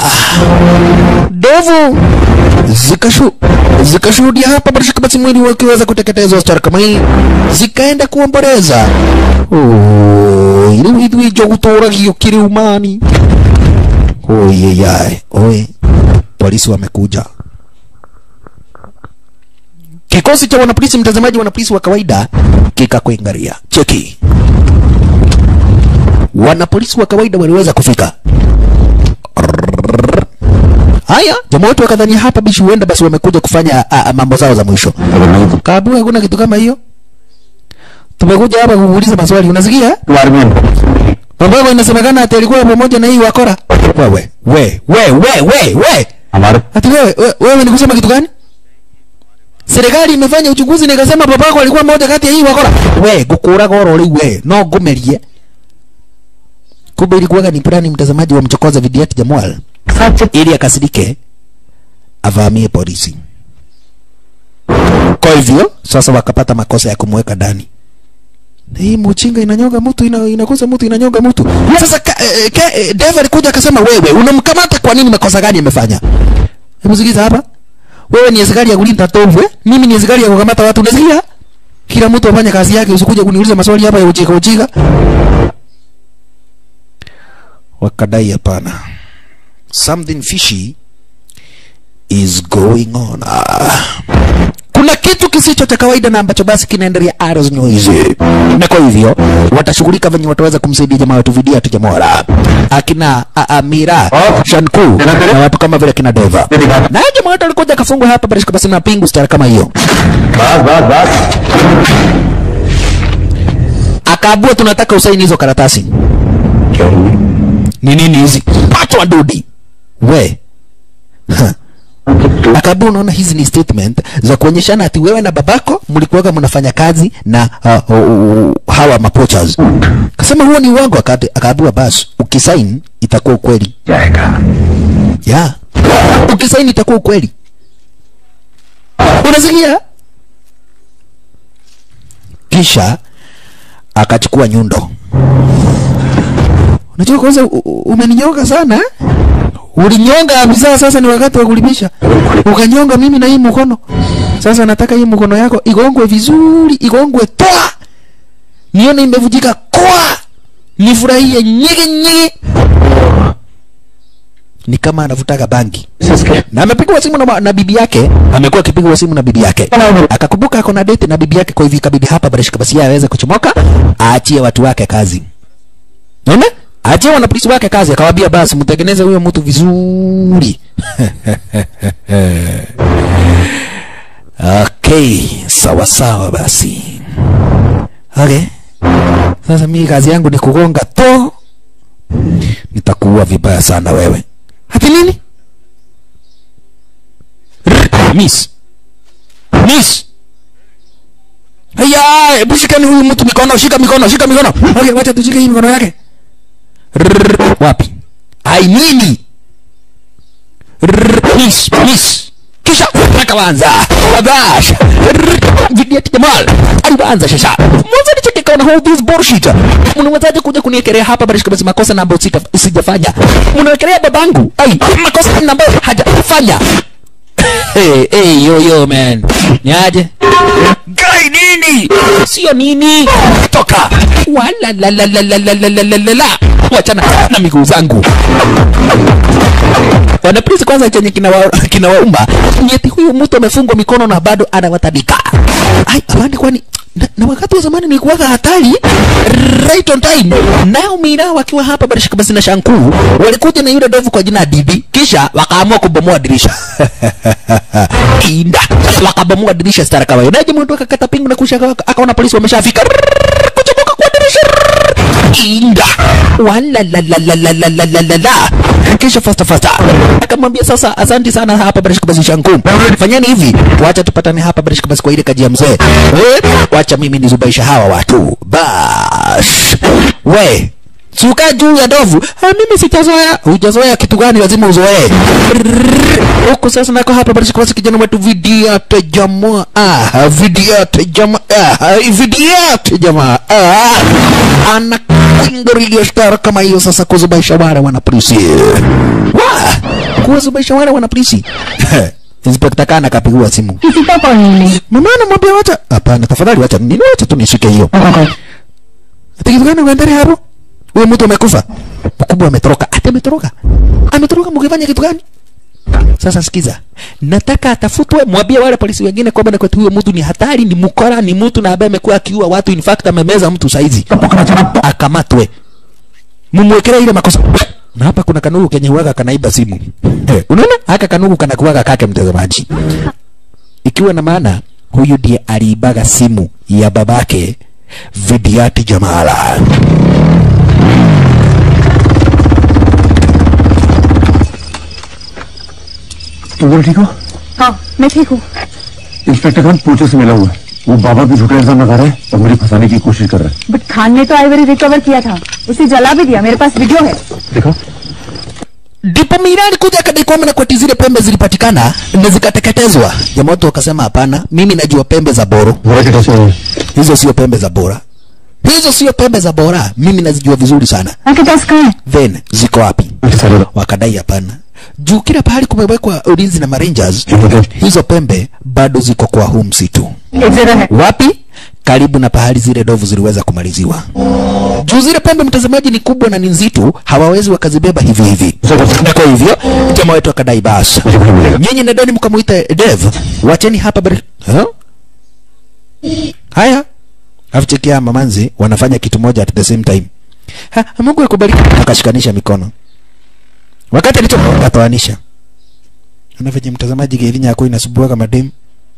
Ndovu zikashu zikashuhudia hapa Barishka basi mwili wakiweza kuteketezwa stara kama hii, zikaenda kuomboleza Oi, riu ithuĩ njogu tũragio kĩrĩu-mani Oyeyai, oye, polisi wamekuja. Kikosi cha wanapolisi, mtazamaji, wanapolisi wa kawaida kikakuangalia. Cheki, wanapolisi wa kawaida waliweza kufika. Haya, jamaa wetu wakadhania hapa bishi huenda basi wamekuja kufanya a, a, mambo zao za mwisho. Kabu, hakuna kitu kama hiyo. Tumekuja hapa kuuliza maswali, unasikia? बारे में Mambo yako inasemekana ati alikuwa pamoja na hii wakora. Wewe, we, we, we, we, we. हमारे Ati wewe, we- wewe ni kusema kitu gani? Serikali imefanya uchunguzi na ikasema babako alikuwa mmoja kati ya hii wakora. We, gukura goro riu we, no ngumerie. Kumbe ilikuwa ni plani mtazamaji wa mchokoza Vidiat Jamal ili akasirike avamie polisi. Kwa hivyo sasa wakapata makosa ya kumweka ndani. Na hii mchinga inanyonga mtu ina, inakosa mtu inanyonga mtu. Sasa ka, eh, ka, eh, Dave alikuja akasema, wewe unamkamata kwa nini? Makosa gani amefanya? Hebu sikiza hapa. Wewe ni askari ya kulinda tovu eh? Mimi ni askari ya kukamata watu. Unasikia? Kila mtu afanye kazi yake, usikuje kuniuliza maswali hapa ya ujika ujika. Wakadai hapana. Something fishy is going on. Ah. Kuna kuna kitu kisicho cha kawaida na ambacho basi kinaendelea Arrows News. Na kwa hivyo watashughulika venye wataweza kumsaidia jamaa wetu Vidia tu Jamora, akina a- Amira Shanku na watu kama vile kina Deva. Na jamaa wetu alikuja akafungwa hapa basi basi na pingu stara kama hiyo, बस बस बस akaabua tunataka usaini hizo karatasi. क्या हुई Ni nini hizi? Patwa dudi we Ha. akaambia unaona hizi ni statement za kuonyeshana ati wewe na babako mlikuwaga mnafanya kazi na uh, uh, uh, hawa mapochas kasema huo ni uongo Aka- akaambiwa basi ukisain itakuwa ukweli जाएगा ya ukisaini itakuwa ukweli unasikia kisha akachukua nyundo unajua kwanza u- u- umeninyonga sana eh? ulinyonga abisa sasa ni wakati wa kulipisha ukanyonga mimi na hii mkono sasa nataka hii mkono yako igongwe vizuri igongwe toa nione imevujika kwa nifurahie nyege nyege ni kama anavutaga bangi na amepigwa simu na, na bibi yake amekuwa akipigwa simu na bibi yake akakumbuka ako na date na bibi yake kwa hivyo ikabidi hapa barishika basi yeye aweze kuchomoka aachie watu wake kazi naona aachie wanapolisi wake kazi akawaambia basi mtengeneze huyo mtu vizuri okay sawa sawa basi okay sasa mimi kazi yangu ni kugonga to nitakuua vibaya sana wewe hati nini R- miss miss haya hebu shikani huyu mtu mikono shika mikono shika mikono okay wacha tushike hii mikono yake R- wapi ai nini R- miss miss kisha akaanza babash vidiati jamal alianza shasha mwanzo nicheke kaona all this bullshit mnawezaje kuja kuniekelea hapa bado kama makosa na ambayo sita- sijafanya mnawekelea babangu ai makosa na ambayo hajafanya hey, hey, yo yo man ni aje gai nini sio nini toka wala la la la la la la la la la la wachana na miguu zangu wanapolisi kwanza chenye kinawauma kina kinawauma ni eti huyu mtu amefungwa mikono na bado anawatandika ai amani kwani na, na wakati wa zamani nilikuwaga hatari right on time nao mina wakiwa hapa barishika basi na shankuu walikuja na yule dovu kwa jina ya Didi kisha wakaamua kubomoa dirisha inda wakabomoa dirisha stara kawaida naje mtu akakata pingu na kushaka akaona polisi wameshafika kuchomoka kwa dirisha inda wala la la la la la la la la la kisha fasta fasta akamwambia sasa asante sana hapa barishika basi shanku fanyeni hivi wacha tupatane hapa barishika basi kwa ile kaji ya mzee Eh, wacha mimi nizubaisha hawa watu bash we suka juu ya dovu ha, mimi sijazoea hujazoea kitu gani lazima uzoee huku sasa nako hapa barishika basi kijana wetu vidiate jamaa ah, vidiate jamaa ah, vidiate jamaa ah, ana kwingo iliyoshtara kama hiyo sasa kuzubaisha wale wanapolisi wa kuwazubaisha wale wanapolisi Inspekta Kana akapigiwa simu किसी का कॉल नहीं मिली mama anamwambia wacha hapana tafadhali wacha nini wacha tu nishike hiyo ati kitu gani unaendelea hapo huyo mtu amekufa mkubwa ametoroka ati ametoroka ametoroka mkifanya kitu gani sasa sikiza nataka atafutwe mwambie wale polisi wengine kwamba na kwetu huyo mtu ni hatari ni mkora ni mtu na ambaye amekuwa akiua watu in fact amemeza mtu saizi akamatwe mumwekelee ile makosa na hapa kuna kanugu kenye huwaga kanaiba simu eh, unaona haka kanugu kanakuwaga kake mtazamaji ikiwa na maana huyu ndiye aliibaga simu ya babake Vidiati Jamala. तुम दोनों ठीक हो हाँ मैं ठीक हूँ इंस्पेक्टर खान पूछे से मिला हुआ है वो बाबा भी झूठा इल्जाम लगा रहे हैं और मुझे फंसाने की कोशिश कर रहे हैं बट खान ने तो आइवरी रिकवर किया था उसे जला भी दिया मेरे पास वीडियो है देखो Ndipo Mirani kuja akadai kwamba na kwati zile pembe zilipatikana na zikateketezwa. Jamaa watu wakasema hapana, mimi najua pembe za boro, बोरा के कैसे हुए hizo sio pembe za bora, hizo sio pembe za bora, mimi nazijua vizuri sana. आपके पास कहाँ है Then ziko wapi? सारे Wakadai hapana, juu kila pahali kumewekwa ulinzi na marangers, Okay. hizo pembe bado ziko kwa huu msitu. एक जगह है Wapi? Karibu na pahali zile ndovu ziliweza kumaliziwa. Juu zile pembe, mtazamaji, ni kubwa na ni nzito, hawawezi wakazibeba hivi hivi. Na kwa hivyo jamaa wetu akadai basi, मुझे भी मिलेगा nyinyi nadani mkamuita Dev, wacheni hapa bari... huh? haya afuchekia mamanzi wanafanya kitu moja at the same time ha, mungu akubariki akashikanisha mikono wakati alichokatoanisha unavyenye mtazamaji gelinya yako inasubuaga mademu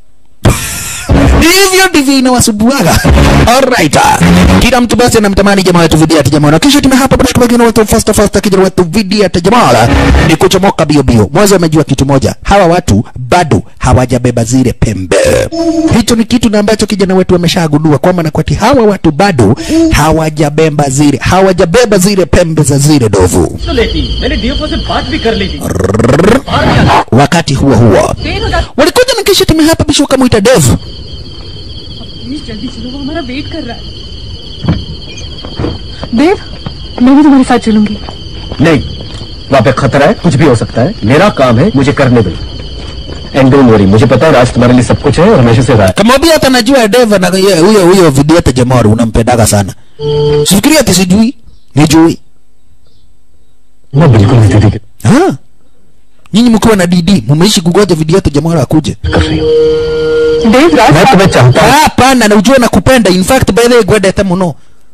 hivyo ndivyo inawasubuaga alright kila mtu basi anamtamani jamaa wetu vidia ati jamaa na kisha tume hapa basi kubagina watu fasta fasta kijana wetu vidia ati jamaa ni kuchomoka bio bio mwanzo amejua kitu moja hawa watu bado hawajabeba zile pembe hicho ni kitu na ambacho kijana wetu ameshagundua kwamba na kwati hawa watu bado hawajabeba zile hawajabeba zile pembe za zile dovu तो लेती मैंने डीएफओ से बात भी कर ली थी wakati huo huo walikuja na kisha tume hapa bisho kamwita devu please जल्दी चलो वो हमारा वेट कर रहा है देव मैं भी तुम्हारे साथ चलूंगी नहीं वहाँ पे खतरा है कुछ भी हो सकता है मेरा काम है मुझे करने दो एंड डोंट वरी मुझे पता है राज तुम्हारे लिए सब कुछ है और हमेशा से रहा है kamwambia hata najua deva na ye- huyo huyo vidiete jamari unampendaga sana sifikiri ati sijui nijui मैं बिल्कुल नहीं दीदी के Ah. nyinyi mkiwa na dd mumeishi kugoja vidiete jamari akuje कर रही हूँ देव राज मैं तुम्हें चाहता हूँ Ah, hapana na ujue nakupenda in fact by the way gwedete muno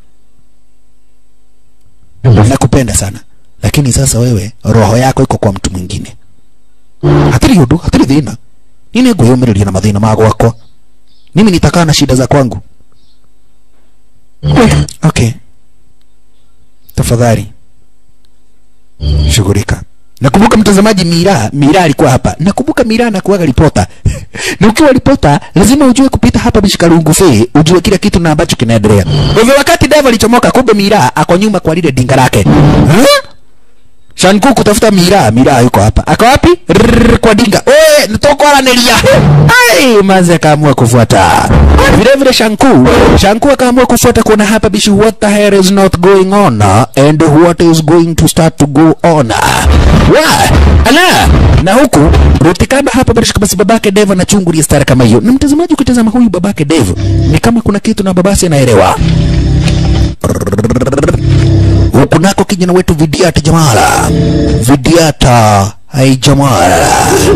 बस nakupenda sana lakini sasa wewe roho yako iko kwa mtu mwingine hatiri undu hatiri thina nini ngwiyumiriria na mathina ma gwakwa mimi nitakaa na shida za kwangu okay tafadhali shughulika nakumbuka mtazamaji mira mira alikuwa hapa nakumbuka mira anakuwaga ripota na ukiwa ripota lazima ujue kupita hapa bishikarungu fe ujue kila kitu na ambacho kinaendelea kwa hivyo wakati deva alichomoka kumbe mira ako nyuma kwa lile dinga lake huh? Shanku kutafuta mira, mira yuko hapa. Ako wapi? Rrrr, kwa dinga. Oe, nitoko ananilia. Ai, maze akaamua kufuata. Vile vile Shanku, Shanku akaamua kufuata kuona hapa bishi what the hell is not going on uh, and what is going to start to go on. Wa, ala, na huku Rutikaba hapa bado basi babake Dev anachungulia stara kama hiyo. Na mtazamaji ukitazama huyu babake Dev ni kama kuna kitu na babasi anaelewa huku nako kijana wetu Vidiata Jamala, Vidiata hai Jamala.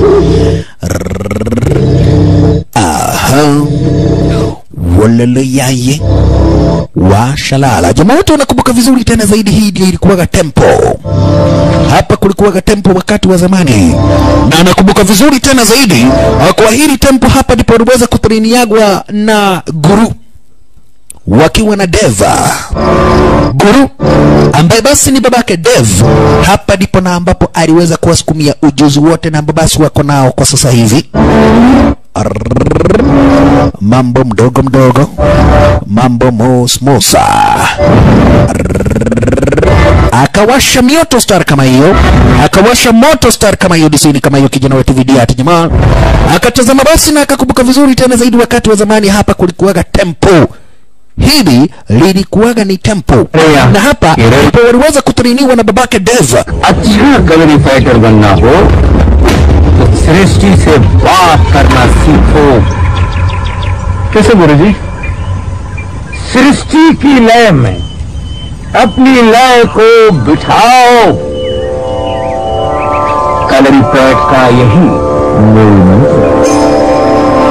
Aha, walele yaye washalala. Jamaa wote wanakumbuka vizuri tena zaidi, hii ndio ilikuwaga tempo hapa kulikuwaga tempo wakati wa zamani, na nakumbuka vizuri tena zaidi ah, kwa hili tempo hapa ndipo waliweza kutrainiagwa na guru wakiwa na Deva Guru ambaye basi ni babake Dev. Hapa ndipo na ambapo aliweza kuwasukumia ujuzi wote na ambao basi wako nao kwa sasa hivi. Arrrr. Mambo mdogo mdogo, mambo mosmosa. Akawasha mioto star kama hiyo, akawasha moto star kama hiyo disini kama hiyo, kijana wetu Vidiati jamaa akatazama basi na akakumbuka vizuri tena zaidi, wakati wa zamani hapa kulikuwaga tempo hili lilikuwaga ni tempo Yeah. na hapa Yeah. ndipo waliweza kutrainiwa na babake Dev. अच्छा कबड्डी फाइटर बनना हो तो सृष्टि से बात करना सीखो कैसे गुरु जी सृष्टि की लय में अपनी लय को बिठाओ कलरी पैट का यही मूल मंत्र है।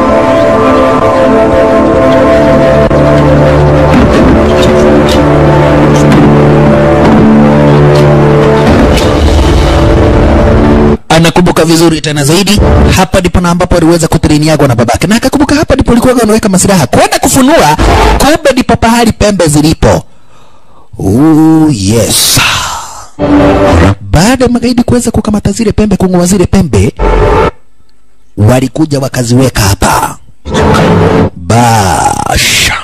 anakumbuka vizuri tena zaidi, hapa ndipo na ambapo aliweza kutrainiagwa na babake, na akakumbuka hapa ndipo alikuwa anaweka masilaha kwenda kufunua, kumbe ndipo pahali pembe zilipo. Ooh, yes. Baada ya magaidi kuweza kukamata zile pembe, kung'oa zile pembe, walikuja wakaziweka hapa. Basha.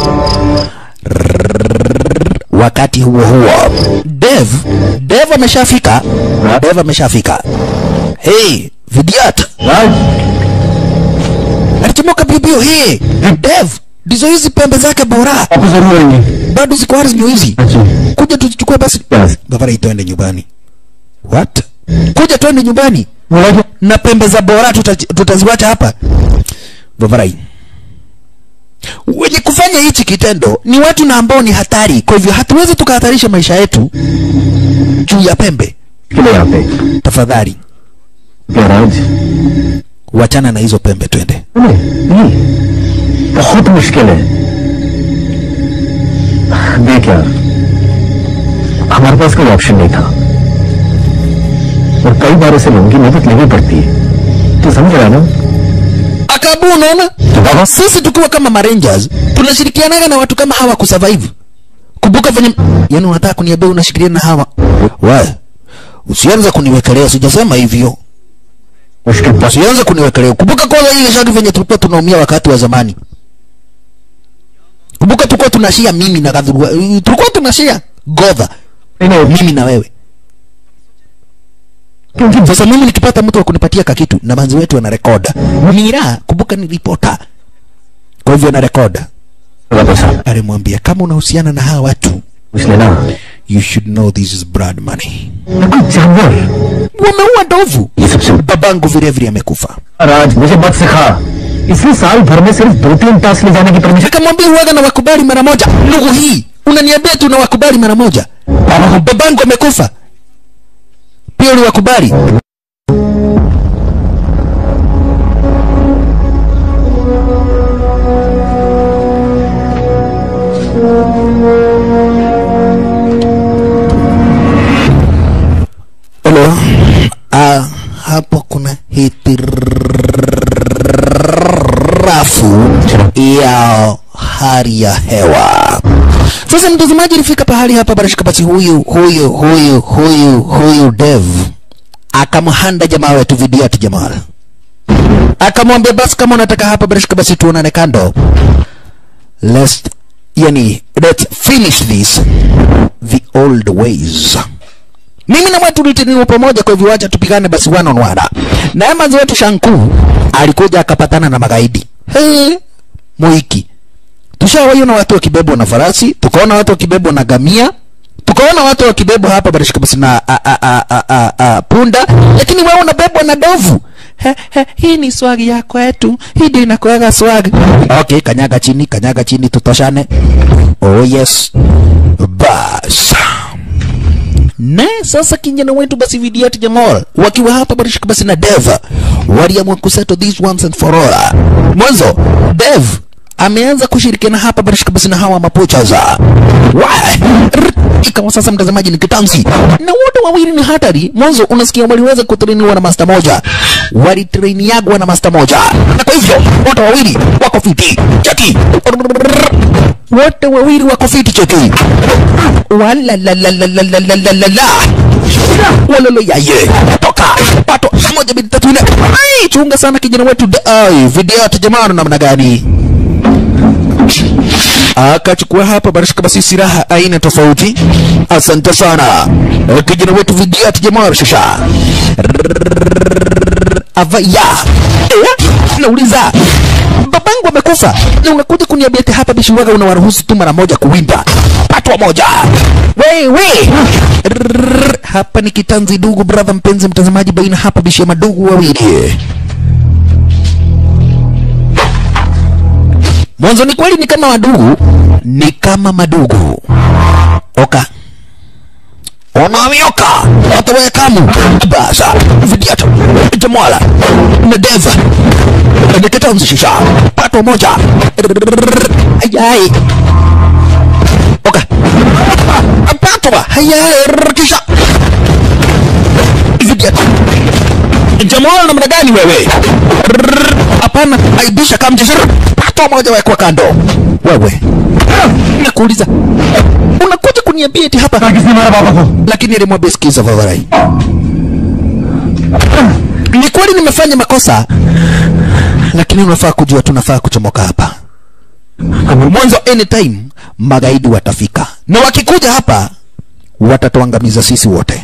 Wakati huo huo, Dev, Dev ameshafika, Dev ameshafika. Hey, Vidiat, राज alichomoka bio bio. Hey, Dev, ndizo hizi pembe zake bora, आपको जरूर आएंगे bado ziko wazi, ndio hizi. Ji Kuja tuzichukue basi. Yes. Gavana, tuende nyumbani. What? Kuja tuende nyumbani बोला कि na pembe za bora tuta, tutaziwacha hapa. Gavana, wenye kufanya hichi kitendo ni watu na ambao ni hatari, kwa hivyo hatuwezi tukahatarisha maisha yetu juu ya pembe. किले यहाँ पे Tafadhali क्या राज wachana na hizo pembe, twende. नहीं बहुत मुश्किल है देख यार हमारे पास कोई ऑप्शन नहीं था और कई बार ऐसे लोगों की मदद लेनी पड़ती है तो समझ रहा है ना akabu unaona sisi tukiwa kama marangers tunashirikianaga na watu kama hawa kusurvive kumbuka venye yani unataka kuniambia unashirikiana na hawa we usianze kuniwekelea sijasema hivyo मुश्किल बस usianze kuniwekelea kumbuka kwanza ile shaki venye tulikuwa tunaumia wakati wa zamani kumbuka tulikuwa tunashia mimi na kadhurua tulikuwa tunashia godha नहीं mimi na wewe sasa mimi nikipata mtu wa kunipatia kakitu na manzi wetu anarekoda mira kumbuka ni ripota kwa hivyo anarekoda पैसा alimwambia kama unahusiana na hawa watu पूछ लेना you should know this is blood money कोई जानवर wameua ndovu ये सबसे babangu vile vile amekufa राज मुझे मत सिखा इसलिए साल भर में सिर्फ दो तीन टास्क ले जाने की permission akamwambia huwaga na wakubali mara moja ndugu hii unaniambia tu na wakubali mara moja babangu amekufa pia uliwakubali Hello. Ah, hapo kuna hitirafu ya hali ya hewa. Sasa mtazamaji, ilifika pahali hapa barashika basi, huyu huyu huyu huyu huyu Dev akamhanda jamaa wetu Vidiat Jamal, akamwambia basi, kama unataka hapa barashika basi, tuonane kando, let's yani, let's finish this the old ways mimi na mwetu tulitiniwa pamoja, kwa hivyo wacha tupigane basi one on one. Na mazi wetu Shanku alikuja akapatana na magaidi hey, Moiki. Tushawaiona watu wakibebwa na farasi, tukaona watu wakibebwa na gamia, tukaona watu wakibebwa hapa barishika basi na a, a, a, a, a, a, punda, lakini wewe unabebwa na dovu. He, he, hii ni swagi ya kwetu, hii ndio inakuwaga swag. Okay, kanyaga chini, kanyaga chini, tutoshane. Oh yes, bas na sasa kijana wetu basi Vidiat Jamal wakiwa hapa barishika basi na Dev waliamua kusettle this once and for all. Mwanzo Dev ameanza kushirikiana hapa barishika basi na hawa mapochaza ikawa sasa mtazamaji ni kitanzi na wote wawili ni hatari. Mwanzo unasikia waliweza kutrainiwa na master moja, walitrainiagwa na master moja, na kwa hivyo wote wawili wako fiti chaki, wote wawili wako fiti chaki wala la la la la la la la la la walolo yaye toka pato moja mbili tatu nne ai chunga sana kijana wetu da- ai video ta jamani namna gani akachukua hapa barashika basi silaha aina tofauti asante sana Eh, kijana wetu video ta jamani shasha avaya eh, nauliza babangu amekufa na unakuja kuniambia ati hapa bishiwaga unawaruhusu tu mara moja kuwinda patwa moja wewe Rrrr, hapa ni kitanzi dugu brother mpenzi mtazamaji baina hapa bishi ya madugu wawili mwanzo ni kweli ni kama wadugu ni kama madugu oka onamioka watawekamu basa vidiata jamwala na deva nikitanzishisha pato moja ayai oka patwa hayai kisha vidiata jamwala namna gani wewe hapana aibisha kamjishir pato moja wekwa kando wewe nakuuliza unakuja kuniambia eti hapa किसने मारा पापा को lakini alimwambia sikiza Favarai, ni kweli nimefanya makosa, lakini unafaa kujua tunafaa kuchomoka hapa mwanzo. Anytime magaidi watafika, na wakikuja hapa watatuangamiza sisi wote.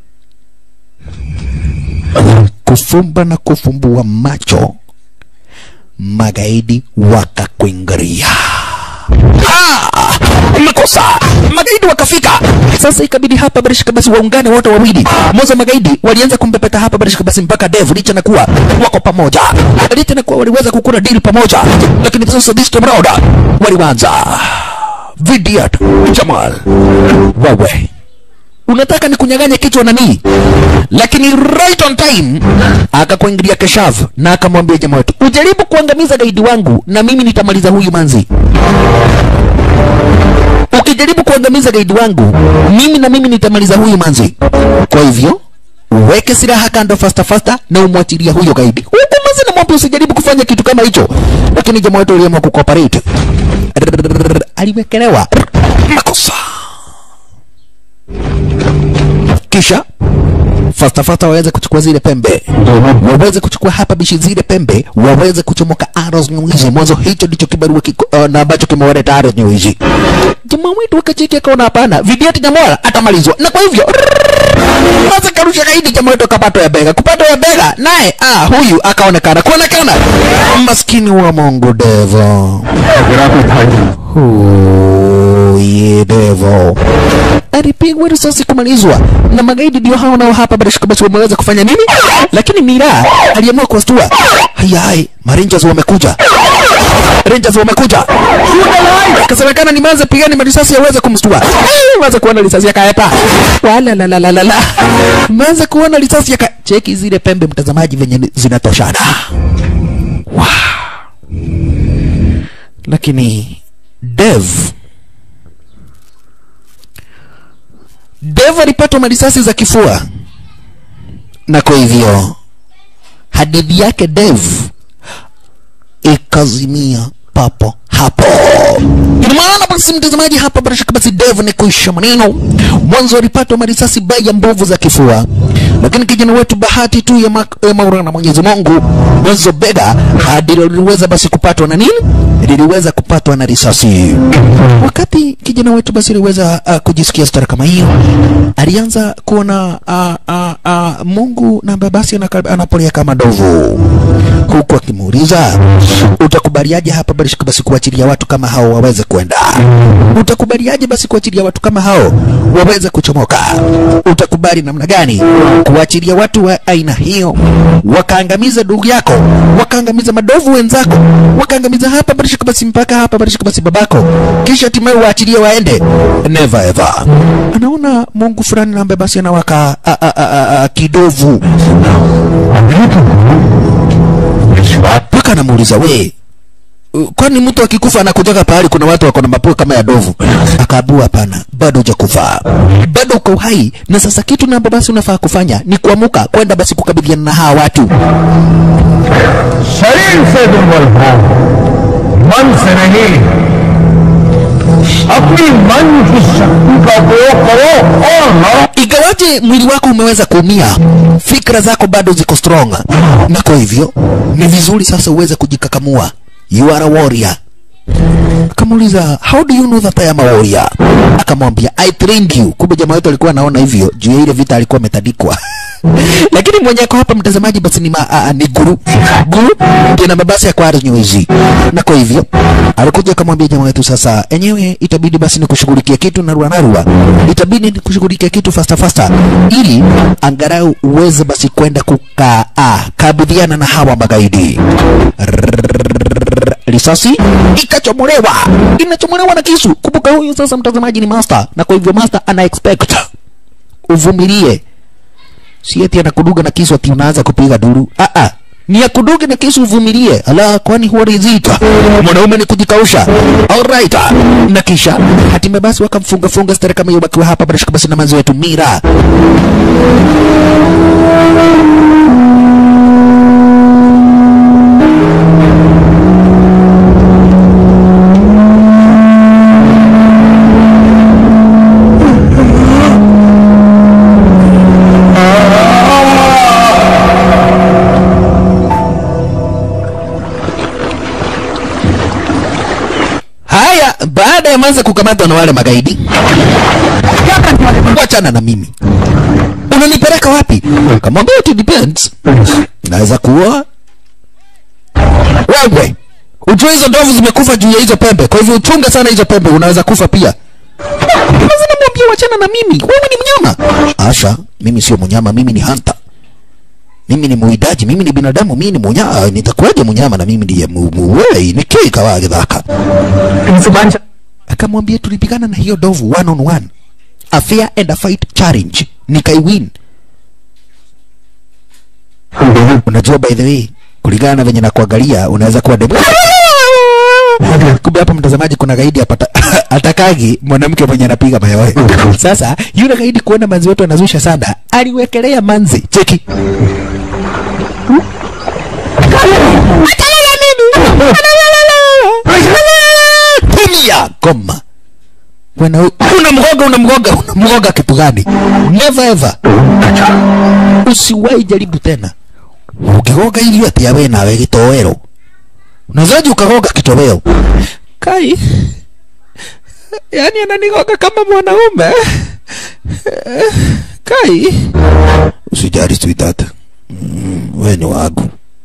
Kufumba na kufumbua macho, magaidi wakakuingiria Ah, makosa magaidi wakafika sasa ikabidi hapa barishika basi waungane wote wawili moza magaidi walianza kumpepeta hapa barishika basi mpaka dev licha na kuwa wako pamoja licha na kuwa waliweza kukuna deal pamoja lakini sasa this time round waliwanza vidiat jamal wewe unataka nikunyang'anye kichwa nani lakini right on time akakuingilia keshav na akamwambia jamaa wetu ujaribu kuangamiza gaidi wangu na mimi nitamaliza huyu manzi ukijaribu kuangamiza gaidi wangu mimi na mimi nitamaliza huyu manzi kwa hivyo weke silaha kando fasta fasta na umwachilia huyo gaidi huku manzi namwambia usijaribu kufanya kitu kama hicho lakini jamaa wetu aliamua kucooperate Rrrr, aliwekelewa makosa kisha fasta fasta waweze kuchukua zile pembe waweze kuchukua hapa bishi zile pembe waweze kuchomoka arrows nywizi mwanzo hicho ndicho kibarua kiko, uh, na ambacho kimewaleta arrows nywizi jamaa wetu akacheki akaona hapana vidiati nyamwara atamalizwa na kwa hivyo sasa karusha gaidi jamaa wetu akapatwa ya bega kupatwa ya bega naye ah huyu akaonekana kuonekana maskini wa mungu devo अगर आप उठाइए Huye devo alipigwa risasi kumalizwa na magaidi ndio hao nao hapa barashika basi wameweza kufanya nini lakini mira aliamua kuwastua hayai marangers wamekuja rangers wamekuja kasemekana ni maze pigani marisasi yaweze kumstua Ai, maze kuona risasi yakaepa wala la la la la la maze kuona risasi yaka cheki zile pembe mtazamaji venye ni- zinatoshana wow. lakini dev dev alipatwa marisasi za kifua na kwa hivyo hadithi yake dev ikazimia papo hapo ina maana basi mtazamaji hapa bila shaka basi dev ni kuisha maneno mwanzo alipatwa marisasi baya mbovu za kifua lakini kijana wetu bahati tu ya, ma ya maulana mwenyezi mungu mwanzo bega hadi liliweza basi kupatwa na nini liliweza kupatwa na risasi wakati kijana wetu basi aliweza uh, kujisikia stara kama hiyo alianza kuona uh, uh, uh, mungu na babasi anaka- anapolea kama ndovu huku akimuuliza utakubaliaje hapa basi basi kuachilia watu kama hao waweze kwenda utakubaliaje basi kuachilia watu kama hao waweze kuchomoka utakubali namna gani kuachilia watu wa aina hiyo wakaangamiza ndugu yako wakaangamiza madovu wenzako wakaangamiza hapa basi basi mpaka hapa basi basi babako kisha hatimaye waachilie waende never ever anaona mungu fulani na ambaye basi anawaka a, a, a, a, a, kidovu mpaka anamuuliza we uh, kwani mtu akikufa anakujaga pahali kuna watu wako na mapua kama ya dovu akaabua hapana bado hujakufa bado uko uhai na sasa kitu namba basi unafaa kufanya ni kuamuka kwenda basi kukabiliana na hawa watu शरीर से दुर्बल हो मन से नहीं अपनी मन की शक्ति का उपयोग करो और लड़ो ingawaje mwili wako umeweza kuumia fikra zako bado ziko strong na kwa hivyo ni vizuri sasa uweze kujikakamua you are a warrior akamuuliza how do you know that I am a warrior akamwambia I trained you kumbe jamaa wetu alikuwa anaona hivyo juu ya ile vita alikuwa ametandikwa lakini mwenye ako hapa mtazamaji basi ni, ma, a, ni guru guru ndiye na babasi ya kwari nyewezi na kwa hivyo alikuja akamwambia jamaa wetu sasa enyewe itabidi basi ni kushughulikia kitu narua narua itabidi ni kushughulikia kitu fasta fasta ili angarau uweze basi kwenda kukaa kabidhiana na hawa magaidi risasi ikachomolewa inachomolewa na kisu kumbuka huyu sasa mtazamaji ni master na kwa hivyo master ana expect uvumilie si eti anakuduga na kisu ati unaanza kupiga duru ah ah ni ya kuduga na kisu uvumilie ala kwani huwa rizika mwanaume ni kujikausha alright na kisha hatimaye basi wakamfunga funga stare kama hiyo bakiwa hapa barashika basi na manzi wetu mira haya baada ya manza kukamatwa na wale magaidi wachana na mimi unanipeleka wapi kamwambia it depends naweza kuwa wewe ujue hizo ndovu zimekufa juu ya hizo pembe kwa hivyo uchunge sana hizo pembe unaweza kufa pia Sasa namwambia wachana na mimi wewe ni mnyama asha mimi sio mnyama mimi ni hunter mimi ni muidaji mimi ni binadamu mimi ni munyama nitakuwaje munyama na mimi ndiye mu- muwei nikii kawa githaka akamwambia tulipigana na hiyo dovu one on one a fair and a fight challenge nikaiwin unajua by the way kulingana na venye nakuangalia unaweza kuwa demu kumbe hapa mtazamaji kuna gaidi hapa atakagi mwanamke mwenye anapiga mayowe sasa yule gaidi kuona manzi wetu anazusha sana aliwekelea manzi cheki tumia goma Wana- unamgoga unamgoga unamgoga kitu gani never ever usiwahi jaribu tena ukigoga irio ati awe nawe gitowero unazaji ukagoga kitoweo kai yani ananigoga kama mwanaume kai usijari sweetheart mm, we ni wangu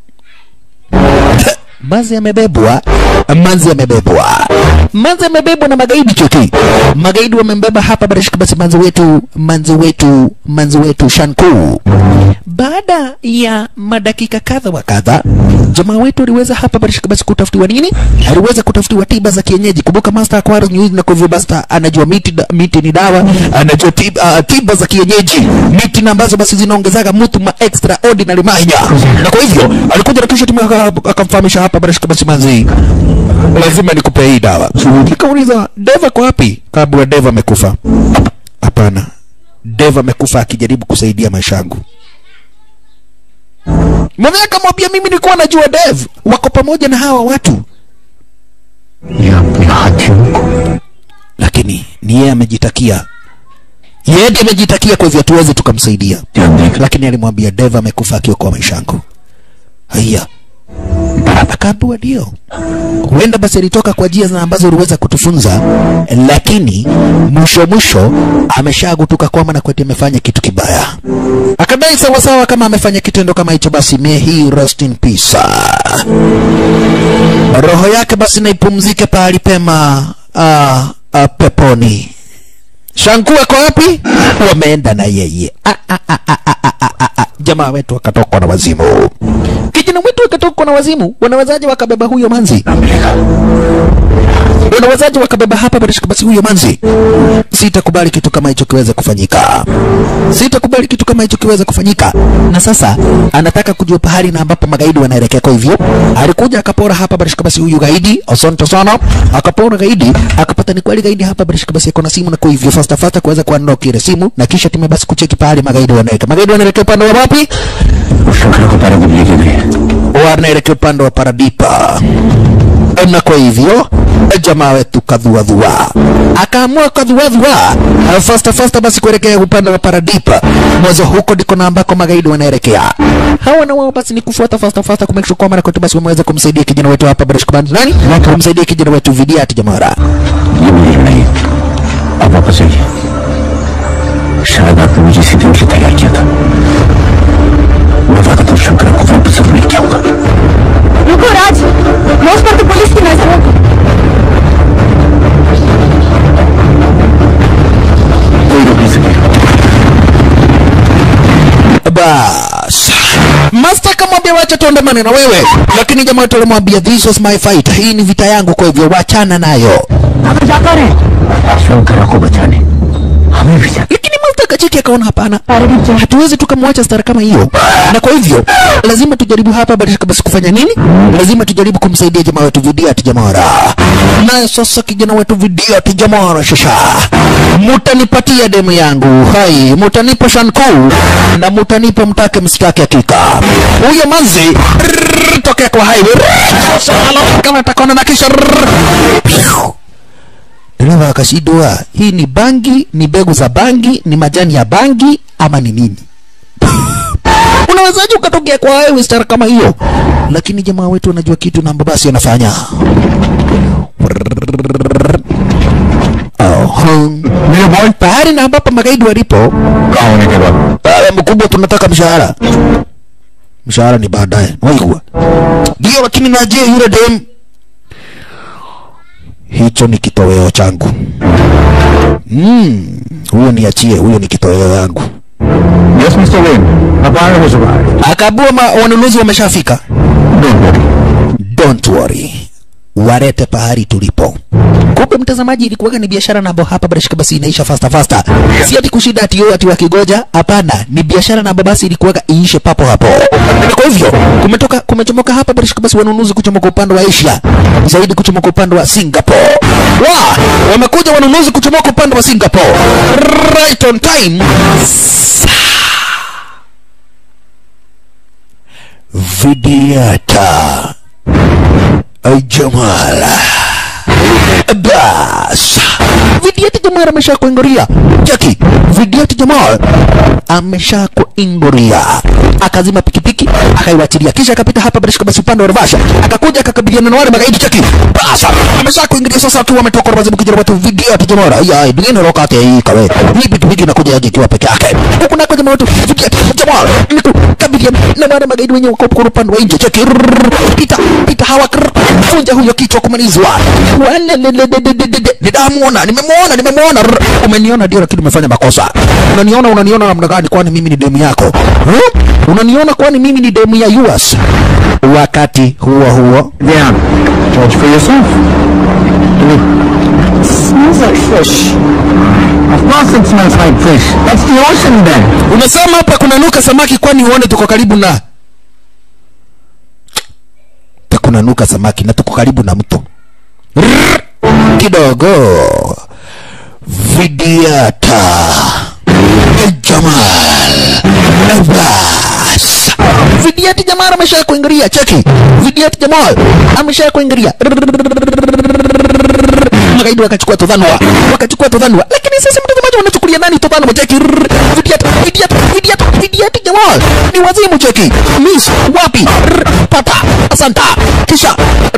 manzi amebebwa manzi amebebwa manzi amebebwa na magaidi choki magaidi wamembeba hapa barashika basi manzi wetu manzi wetu manzi wetu shanku baada ya madakika kadha wa kadha jamaa wetu aliweza hapa barashika basi kutafutiwa nini aliweza kutafutiwa tiba za kienyeji kumbuka master akwara news na kwa hivyo basta anajua miti, da- miti ni dawa anajua tiba, uh, tiba za kienyeji miti na ambazo basi zinaongezaga mtu ma extraordinary manya na kwa hivyo alikuja na kisha timu aka- akamfahamisha hapa barashika basi manzi lazima nikupe hii dawa nikauliza deva kwa wapi kabla deva amekufa hapana deva amekufa akijaribu kusaidia maisha yangu mwenyewe akamwambia mimi nilikuwa najua dev wako pamoja na hawa watu ये अपने हाथियों को lakini ni yeye amejitakia yeye ndiye amejitakia kwa hivyo tuweze tukamsaidia ध्यान देख lakini alimwambia deva amekufa akiokoa maisha yangu haya akaambiwa ndio huenda basi alitoka kwa njia na ambazo uliweza kutufunza lakini mwisho mwisho ameshagutuka kwamba na kweti amefanya kitu kibaya akadai sawasawa kama amefanya kitendo kama hicho basi may he rest in peace roho yake basi naipumzike pahali pema uh, uh, peponi Shanku ako wapi? Wameenda na yeye. Ah, ah, ah, ah, ah, ah, ah, ah, ah. Jamaa wetu akatokwa na wazimu. Kijana wetu akatokwa na wazimu. Wanawezaje wakabeba huyo manzi? Wanawezaje wakabeba hapa barishika basi huyo manzi? Sitakubali kitu kama hicho kiweze kufanyika. Sitakubali kitu kama hicho kiweze kufanyika. Na sasa anataka kujua pahali na ambapo magaidi wanaelekea. Kwa hivyo alikuja akapora hapa barishika basi huyu gaidi. Asante sana. Akapora gaidi, akapata ni kweli gaidi hapa barishika basi ako na simu na kwa hivyo fasta fasta kuweza kuunlock ile simu na kisha tume basi kucheki pahali magaidi wanaelekea. Magaidi wanaelekea upande wa wapi? उस श्रृंखला को पैरादीप लेके गए wanaelekea upande wa Paradipa. Na kwa hivyo jamaa wetu kadhuadhua akaamua kadhuadhua fasta fasta basi kuelekea upande wa Paradipa. Mwanzo huko ndiko na ambako magaidi wanaelekea. Hawa na wao basi ni kufuata fasta fasta kumake sure kwamba na kwetu basi wameweza kumsaidia kijana wetu hapa Barish Command nani? Kumsaidia kijana wetu Vidiati Jamara. ये मेरी लड़ाई अब वापस आइए शायद आपने मुझे इसी दिन की तैयार किया था मैं वादा तो शंकर को वापस जरूर लेके आऊंगा रुको राज रोज पर तो पुलिस की नजर है कोई रोक नहीं सकेगा Bas. Master akamwambia wacha tuandamane na wewe, lakini jamaa wetu alimwambia this was my fight, hii ni vita yangu, kwa hivyo wachana nayo. हमें जाकर है शंकर को बचाने हमें भी जाना lakini Malta akacheki akaona hapana, hatuwezi tukamwacha stara kama hiyo, na kwa hivyo lazima tujaribu hapa badilika basi kufanya nini? Lazima tujaribu kumsaidia jamaa wetu Vidiat Jamara. Naye sasa kijana wetu Vidiat Jamara, shasha, mutanipatia demu yangu, hai, mutanipa shanku na mutanipa mtake msitake hakika. Huyo manzi rrrr, tokea kwa highway rrrr, sasa kama takona na kisha rrrr, piu. Dereva akashindwa, hii ni bangi, ni mbegu za bangi, ni majani ya bangi ama ni nini? Unawezaje ukatokea kwa wewe stara kama hiyo? Lakini jamaa wetu anajua kitu na basi anafanya. Oh, मेरे boy pahali na ambapo magaidi walipo, कहाँ होने के बाद pale mkubwa, tunataka mshahara. Mshahara ni baadaye, waigua ndio, lakini naje yule dem hicho ni kitoweo changu. Mm, huyo niachie, huyo ni kitoweo yangu. Yes mister Wayne अब आए हो चुका है Akabua ma, wanunuzi wameshafika. Don't worry Don't worry, warete pahali tulipo kumbe mtazamaji ilikuwaga ni biashara nabo hapa barashika basi inaisha fasta fasta si ati kushida ati yo ati wakigoja hapana ni biashara nabo basi ilikuwaga iishe papo hapo na kwa hivyo kumetoka kumechomoka hapa barashika basi wanunuzi kuchomoka upande wa Asia zaidi kuchomoka upande wa Singapore wa wamekuja wanunuzi kuchomoka upande wa Singapore right on time Vidiata Jamal bas Vidiati Jamal amesha kuingoria Jackie Vidiati Jamal amesha kuingoria akazima pikipiki akaiwachilia kisha akapita hapa barishika basi upande wa Rivasha akakuja akakabiliana na wale magaidi Jackie bas amesha kuingilia sasa tu wametoka wazimu kijana watu Vidiati Jamal ya dingine roka yake hii kawe hii pikipiki inakuja aje ikiwa peke yake huku nako jamaa wetu Vidiati Jamal ni kukabiliana na wale magaidi wenye wako kwa upande wa nje Jackie pita pita hawa vunja huyo kichwa kumalizwa nidamuona nimemwona nimemwona Rrr. umeniona ndio lakini umefanya makosa unaniona unaniona namna gani kwani mimi ni demu yako huh? unaniona kwani mimi ni demu ya US wakati huo huo Diane, judge for yourself. Smells like fish. Of course it smells like fish. That's the ocean then. unasema hapa kunanuka samaki kwani uone tuko karibu na kunanuka samaki na tuko karibu na mto Rrrr. kidogo vidiata Jamal bas vidiati Jamal amesha kuingilia cheki vidiati Jamal amesha kuingilia magaidi wakachukua todhanwa wakachukua todhanwa lakini sasa mtazamaji wanachukulia nani todhanwa cheki Rrrr. vidiati vidiati vidiati vidiati Jamal ni wazimu cheki miss wapi Rrrr. pata asanta kisha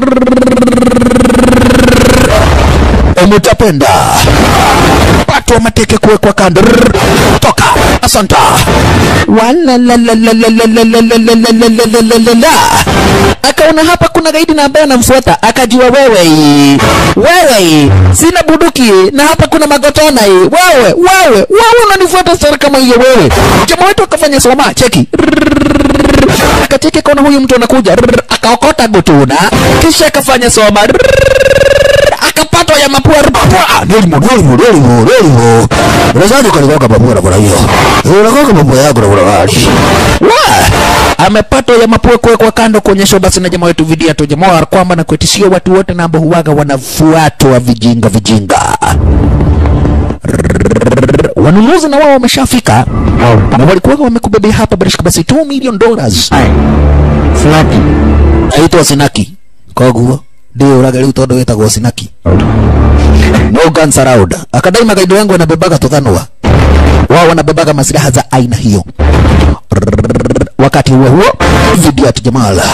umutapenda watu wa mateke kuwekwa kando Rrrr. toka asanta Walalalalalalalalalalalalalalala. akaona hapa kuna gaidi na ambaye anamfuata akajua wewe wewe sina buduki na hapa kuna magotona hii wewe wewe wewe unanifuata sara kama hiyo wewe jamaa wetu akafanya soma cheki akacheki kaona huyu mtu anakuja Rrrr. akaokota gutuna kisha akafanya soma Rrrr. akapatwa ya mapua Rrrr. nilimo nilimo nilimo nilimo unazaje kalikoka mapua na kuna hiyo unakoka mapua yako na kuna gari wa amepatwa ya mapua kuwekwa kando kuonyeshwa basi na jamaa wetu vidia tu jamaa kwamba na kuetishia watu wote na ambao huwaga wanafuatwa vijinga vijinga wanunuzi na wao wameshafika na walikuwa wamekubebea hapa barishika basi 2 million dollars Snacky. aitwa sinaki koguo ndio uraga riu tondu witagwo sinaki no guns allowed akadai magaidi wangu wanabebaga tuthanwa wao wanabebaga masilaha za aina hiyo wakati huo huo vidiat jamala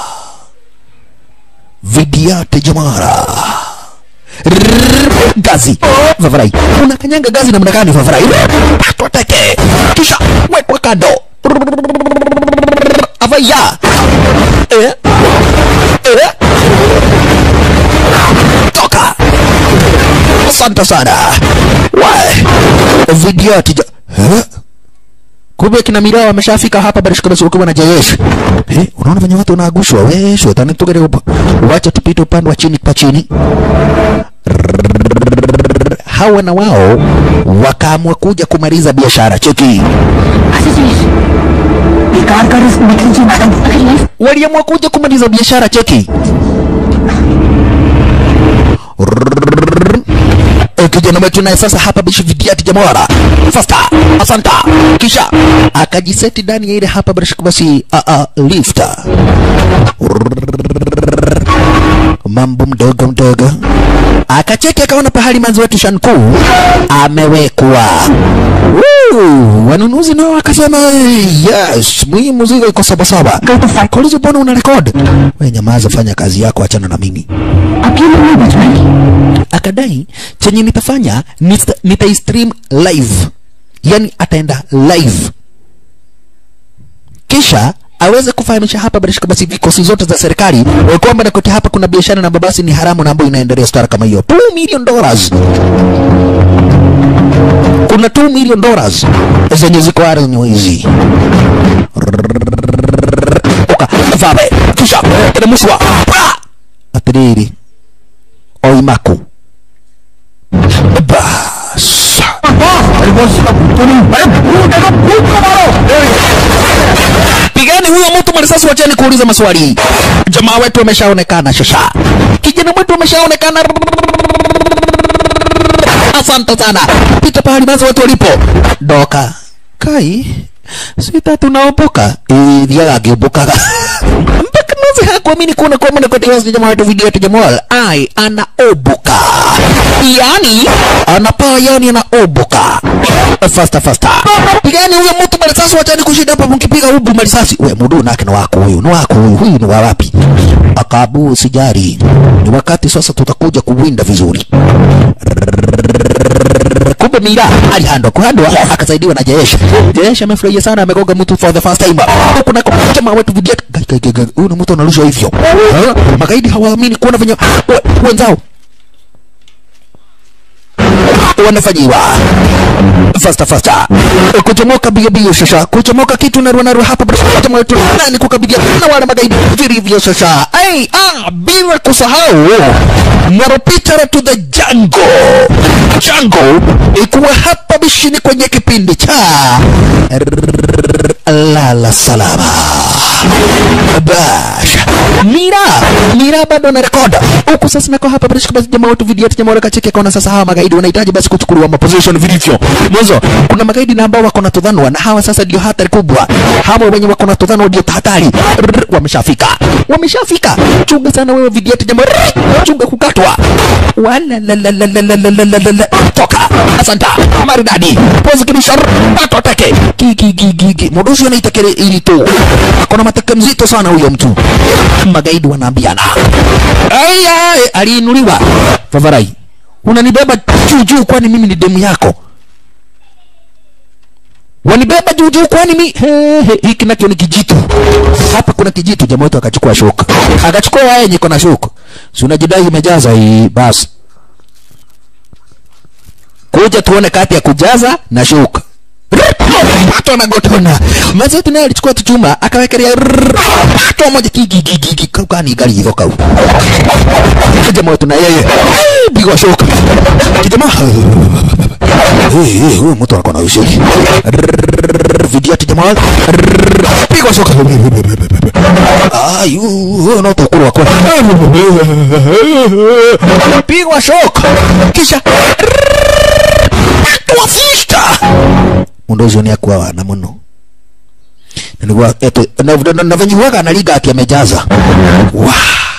vidiat jamala Rrrr, gazi vavarai unakanyanga gazi namna gani vavarai patwa teke kisha wekwa kando Rrrr, avaya eh? Eh? toka asante sana Wa- video tija eh? kumbe kina mirao wameshafika hapa barishika basi ukiwa na jeyesh eh, unaona venye watu wanaagushwa we shetani tugere upa wacha tupite upande wa chini kwa chini hawa na wao wakaamua kuja kumaliza biashara cheki car का risk मत लीजिए madam अगर life waliamua kuja kumaliza biashara cheki Eh, kijana wetu naye sasa hapa bishi vidiati jamawara fasta asanta kisha akajiseti ndani ya ile hapa bishi basi uh, uh, lifta mambo mdogo mdogo akacheki akaona pahali manzi wetu shanku amewekwa Woo! wanunuzi nao wakasema yes mwi muzigo iko sabasaba kolizo mbona una rekod we nyamaza fanya kazi yako achana na mimi आप ये लोग नहीं बच पाएंगे akadai chenye nitafanya nita, nitaistream live yani ataenda live kisha aweze kufahamisha hapa barishika basi vikosi zote za serikali eh, kwamba nakote hapa kuna biashara na babasi ni haramu na ambayo inaendelea stara kama hiyo 2 million dollars kuna 2 million dollars zenye ziko ardhi hizi oka vabe kisha kinamushwa atiriri oimaku bas pigani huyo mtu marisasi wacheni kuuliza maswali jamaa wetu ameshaonekana shasha kijana wetu ameshaonekana asante sana pita pahali basi watu walipo doka kai sita tunaopoka thiaga ngĩũmbũkaga mpaka nazi hakuamini kuona kwa mwana kote wasi jamaa wetu video yetu jamal ai anaobuka yani anapaa yani anaobuka fasta fasta pigani huyo mtu marisasi wachani kushinda hapa mkipiga ubu marisasi we mudu nake ni wako huyu ni wako huyu huyu ni wa wapi akabu sijari ni wakati sasa tutakuja kuwinda vizuri kumbe mira alihandwa kuhandwa akasaidiwa na jeshi jeshi amefurahia sana amegoga mtu for the first time huku nako jamaa wetu vidia Gai, gai, gai, gai, huyu ni mtu analushwa hivyo Ha? magaidi hawaamini kuona venye we- wenzao wanafanyiwa fasta fasta kuchomoka bia bia shasha kuchomoka kitu narua narua hapa jamaa wetu nani kukabidia na wale magaidi vilivyo shasha ai ah bila kusahau naropitara to the jungle jungle ikuwa hapa bishini kwenye kipindi cha lala salama bash mira mira bado na rekoda huku sasa nako hapa bila shaka basi jamaa wetu video yetu jamaa kacheke kaona sasa hawa magaidi wanahitaji basi kuchukuliwa maposition vilivyo mwanzo kuna magaidi na ambao wako na tudhanwa na hawa sasa ndio hatari kubwa hawa wenye wako na tudhanwa ndio hatari Rrrr, wameshafika wameshafika chunga sana wewe video yetu jamaa Rrrr, chunga kukatwa wala la la la la la la la la la la toka asanta maridadi pose kibisha pato teke ki ki ki ki ki modoshi anaitekele ili tu akona mateke mzito sana huyo mtu magaidi wanaambiana aya aliinuliwa favarai unanibeba juu juu kwani mimi ni demu yako wanibeba juu juu kwani mi he, he, hiki nakio ni kijitu hapa kuna kijitu jamaa wetu akachukua shuka akachukua yeye yenye iko na shuka si unajidai imejaza hii basi kuja tuone kati ya kujaza na shuka pato na gotona mazetu naye alichukua tuchuma akawekelea pato moja kigigigigi kani gari hizo kau jamaa wetu na yeye pigwa shuka jamaa Eh, eh, huyu mtu anakuwa na ushiri video ati jamaa pigwa shuka ah yu na tukuru wako pigwa shuka kisha wafista mundu ucio ni akua wana muno Na niguo eto na na- na venye huaga analiga ati amejaza wa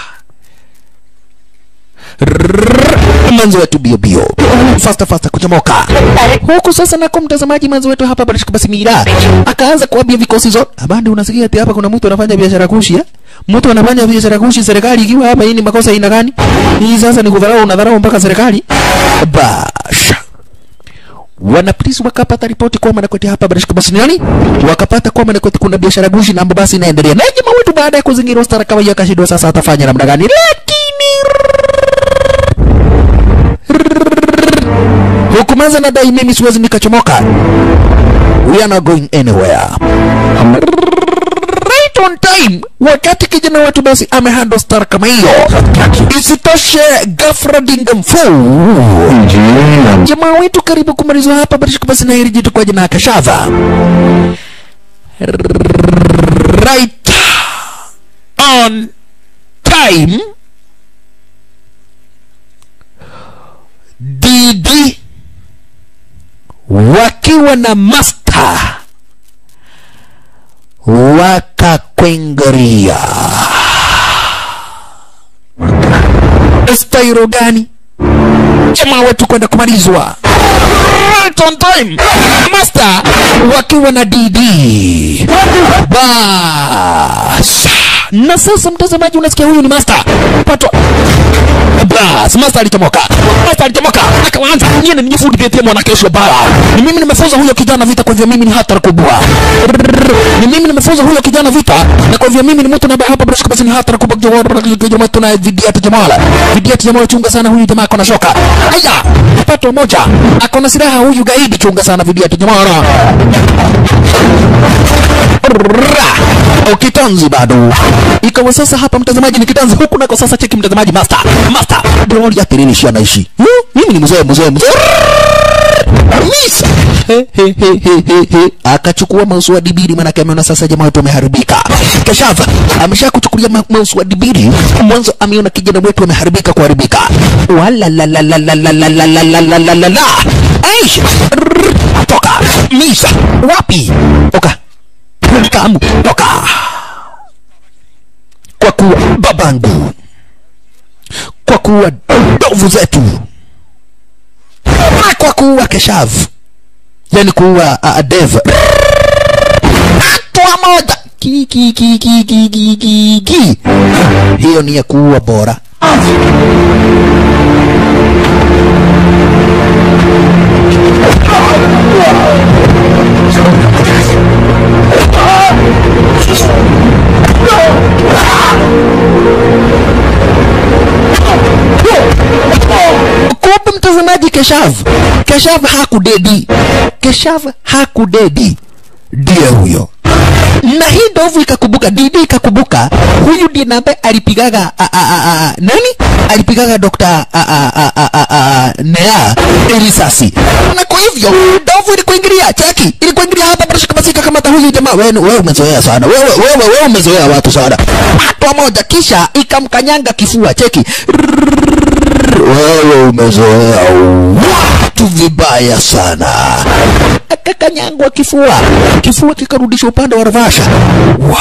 manzi wetu bio bio fasta fasta kuchomoka huku sasa nako mtazamaji manzi wetu hapa barishika basi mira akaanza kuambia vikosi zote abandi unasikia ati hapa kuna mtu anafanya biashara kushi eh mtu anafanya biashara kushi serikali ikiwa hapa hii ni makosa aina gani hii sasa ni kudharau unadharau mpaka serikali basha wanapolisi wakapata ripoti kwamba Nakwete hapa Barishka basi nani wakapata kwamba Nakwete kuna biashara gushi na ambayo basi inaendelea na jamaa wetu baada ya kuzingirwa stara kama hiyo akashindwa sasa atafanya namna gani lakini hukumaza na dai mimi siwezi nikachomoka we are not going anywhere right on time wakati kijana wetu basi amehandle star kama hiyo isitoshe ghafla dingamfu jamaa wetu karibu kumalizwa hapa barishika basi na hili jitu kwa jina kashava right on time dd wakiwa na master wakakwengeria stairo gani jamaa wetu kwenda kumalizwa right on time master wakiwa na dd bas na sasa mtazamaji unasikia huyu ni master pato bas master alichomoka master alichomoka akaanza nyine nijifundithie mwana kesho bara ni mimi nimefunza huyo kijana vita kwa hivyo mimi ni hatari kubwa ni mimi nimefunza huyo kijana vita na kwa hivyo mimi ni mtu ambaye hapa bila basi ni hatari kubwa jamaa tuna vidiati jamala vidiati jamaa chunga sana huyu jamaa akona shoka haya pato moja akona silaha huyu gaidi chunga sana vidiati jamaa Ra! kitanzi bado ikawa sasa hapa mtazamaji ni kitanzi huku nako sasa cheki mtazamaji master master droni ya tirini shi anaishi Hmm, mimi ni mzee mzee mzee Misa. He, he, he, he, he, he. akachukua mausu wa dibiri manake ameona sasa jamaa wetu ameharibika kashava amesha kuchukulia ma mausu wa dibiri mwanzo ameona kijana wetu ameharibika kuharibika walalalalalalalalalalalala aish Rrrr. toka misa wapi toka kamu toka kwa kuwa babangu kwa kuwa ndovu zetu na kwa kuua keshav yani kuua uh, dev hatua moja ki ki ki ki ki ki ki ki hiyo ni ya kuua bora kumbe mtazamaji keshav keshav hakudedi keshav hakudedi ndiye huyo na hii ndovu ikakumbuka didi ikakumbuka huyu ndiye na ambaye alipigaga a, a, a, a, nani alipigaga dokta a, a, a, a, a, a, nea risasi na kwa hivyo ndovu ilikuingilia cheki ilikuingilia hapa barashikamasika kamata huyu jamaa wewe wewe umezoea sana wewe wewe wewe umezoea watu sana hatua moja kisha ikamkanyanga kifua cheki wewe umezoea watu vibaya sana akakanyangwa kifua kifua kikarudishwa upande wa ravasha wa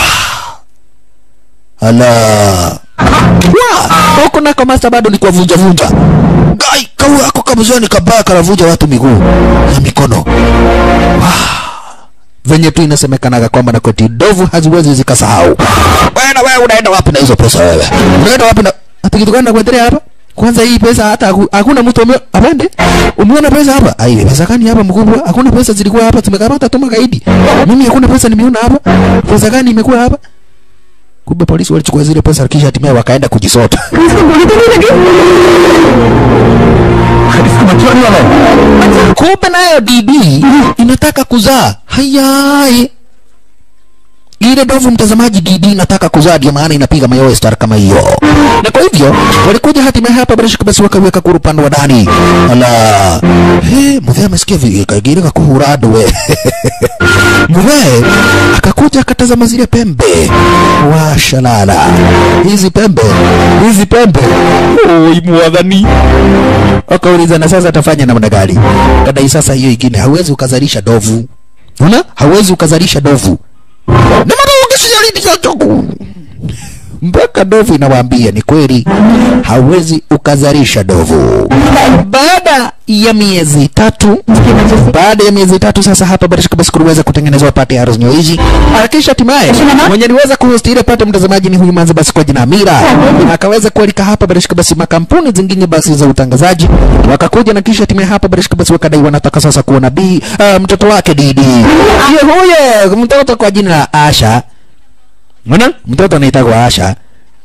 ala wa huko nako masta bado ni kuwavunja vunja gai kau ako kamzoni kabaya kanavunja watu miguu na mikono wa venye tu inasemekanaga kwamba nakweti ndovu haziwezi zikasahau bwana wewe unaenda wapi na hizo pesa wewe unaenda wapi na ati kitu gani nakuendelea hapa kwanza hii pesa hata haku- hakuna mtu ame- apende umeona pesa hapa ai pesa gani hapa mkubwa hakuna pesa zilikuwa hapa tumekamata tu magaidi mimi hakuna pesa nimeona hapa pesa gani imekuwa hapa kumbe polisi walichukua zile pesa kisha hatimaye wakaenda kujisota इसका बच्चा नहीं वाला है kumbe nayo DB inataka kuzaa hayai ile ndovu mtazamaji DD inataka kuzaa ndio maana inapiga mayowe star kama hiyo na kwa hivyo walikuja hatimaye hapa bila shaka basi wakaweka kuru upande wa ndani ala he mzee amesikia vi- kaigirika kuhura andu we mzee akakuja akatazama zile pembe washalala hizi pembe hizi pembe oi mwadhani wakauliza na sasa atafanya namna gani kadai sasa hiyo ingine hauwezi ukazalisha dovu una hauwezi ukazalisha dovu na madaungisiyalidiachoku mpaka dovu inawaambia ni kweli hauwezi ukazalisha dovu baada ya miezi tatu baada ya miezi tatu sasa hapa barishika basi kuliweza kutengenezwa pate ya Arrows hizi kisha hatimaye mwenye aliweza kuhost ile pate mtazamaji ni huyu manzi basi kwa jina Amira akaweza kualika hapa barishika basi makampuni zingine basi za utangazaji wakakuja na kisha hatimaye hapa barishika basi wakadai wanataka sasa kuona bi uh, mtoto wake Didi hiyo huyo mtoto kwa jina la Asha Unaona? Mtoto anaitwa Asha.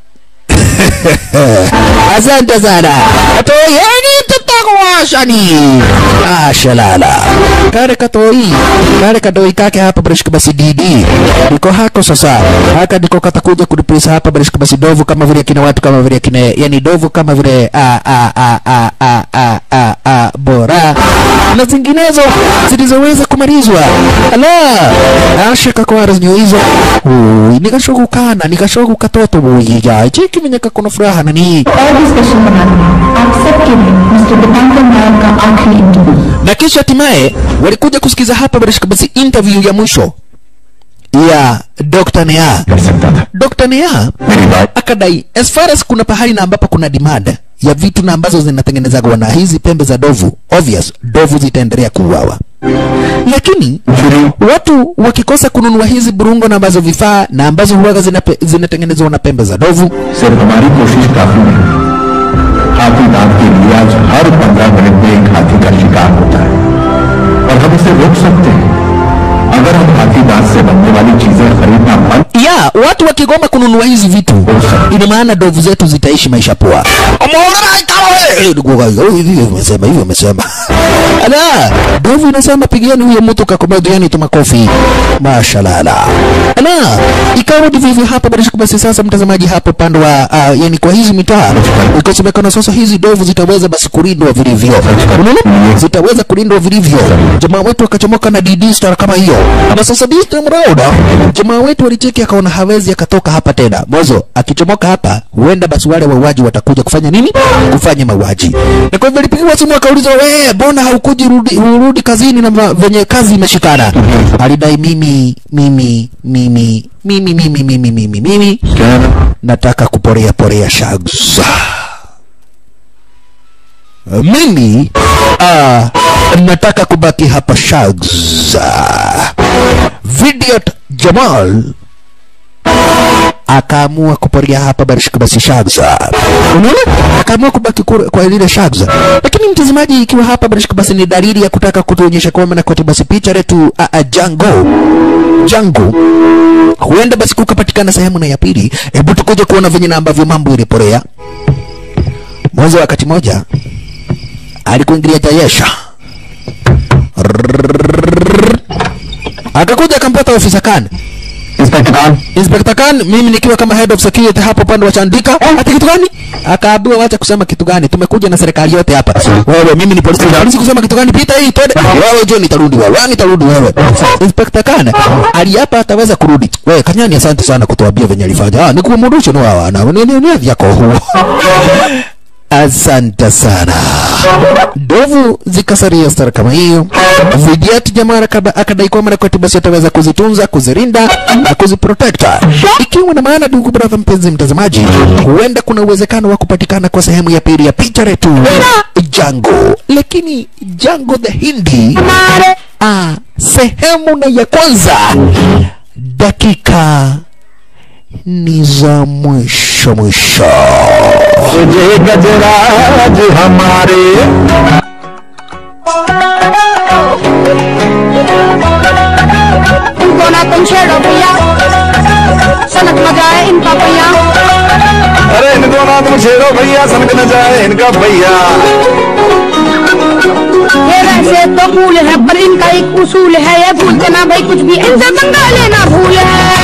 Asante sana. Toyeni tutakuwasha ni. Asha lala. Kare katoi. Kare kadoi kake hapa barishika basi didi. Niko hako sasa. Haka ndiko katakuja kureplace hapa barishika basi dovu kama vile kina watu kama vile kina yani dovu kama vile a a a a a a a a bora na zinginezo zilizoweza kumalizwa. Ala. Asha kakwara zinyo hizo. Ui, nikashoku kana, nikashoku katoto buyiga. Cheki mwenye kakona furaha nani. और भी स्पेशल बना दूंगा आप सबके लिए मिस्टर दीपांकर नायक का आखिरी interview na kisha hatimaye walikuja kusikiza hapa barishika basi interview ya mwisho ya Dr. Nea. कर सकता था Dr. Nea मेरी बात akadai as far as kuna pahali na ambapo kuna demand ya vitu na ambazo zinatengenezwa na hizi pembe za dovu, obvious dovu zitaendelea kuuawa, lakini watu wakikosa kununua hizi burungo na ambazo vifaa na ambazo huwaga zinape- zinatengenezwa na pembe za dovu, सिर्फ हमारी कोशिश काफी नहीं हाथी दांत के लिए आज हर पंद्रह मिनट में एक हाथी का शिकार होता है और हम इसे रोक सकते हैं अगर हम हाथी दांत से बनने वाली चीजें खरीदना बंद ya watu wakigoma kununua hizi vitu, ina maana dovu zetu zitaishi maisha poa. Umeona kama wewe "Eh, ndugu wangu, oh, hivi umesema hivi umesema ala ndovu inasema pigieni huyo mtu kakomediani tu makofi mashallah ala ikawa ndivyo hivyo hapa bila shaka basi sasa mtazamaji hapo upande wa uh, yani kwa hizi mitaa ikasemekana sasa hizi ndovu zitaweza basi kulindwa vilivyo unaona zitaweza kulindwa vilivyo jamaa wetu akachomoka na DD star kama hiyo na sasa this time round jamaa wetu alicheki akaona hawezi akatoka hapa tena mwanzo akichomoka hapa huenda basi wale wauaji watakuja kufanya nini kufanya mauaji na kwa hivyo alipigiwa simu akauliza wewe mbona haukuji rudi, urudi kazini na ma- venye kazi imeshikana alidai mimi mimi mimi mimi mimi mimi mimi mimi nataka kuporea porea shags mimi ah, nataka kubaki hapa shags Vidiot Jamal akaamua kuporia hapa barishika basi Shagza. Unaona? Akaamua kubaki kure- kwa lile Shagza. Lakini mtazamaji, ikiwa hapa barishika basi ni dalili ya kutaka kutuonyesha kwamba na kote basi picha letu a, a, Jango Jango huenda basi kukapatikana sehemu na ya pili. Hebu tukuje kuona venye na ambavyo mambo iliporea. Mwanzo wakati moja alikuingilia Jayesha akakuja akampata ofisa Khan inspector Khan Inspector Khan, mimi nikiwa kama head of security hapo upande wa Chandika. Ati kitu gani? Akaambiwa wacha kusema kitu gani, tumekuja na serikali yote hapa. Wewe mimi ni polisi, polisi kusema kitu gani? Pita hii twende. Wewe John nitarudi wewe, wewe nitarudi wewe. Inspector Khan aliapa ataweza kurudi. Wewe Kanyani, asante sana kutuambia venye alifanya. Ah, nikumrudishe no hawa na ni ni ni vyako huo. Asante sana. Ndovu zikasaria stara kama hiyo. Vidiati jamaa akada- akadai kwamba na kwetu basi ataweza kuzitunza, kuzirinda na kuziprotekta. Ikiwa na maana, ndugu brother, mpenzi mtazamaji, huenda kuna uwezekano wa kupatikana kwa sehemu ya pili ya picha letu Jango, lakini Jango the Hindi ah, sehemu na ya kwanza dakika ni za mwisho mwisho. तुझे गजराज हमारे इनको ना तुम छेड़ो भैया सनक न जाए इनका भैया अरे इनको ना तुम छेड़ो भैया सनक न जाए इनका भैया ये वैसे तो फूल है पर इनका एक उसूल है ये भूलते ना भाई कुछ भी इनसे पंगा लेना भूल है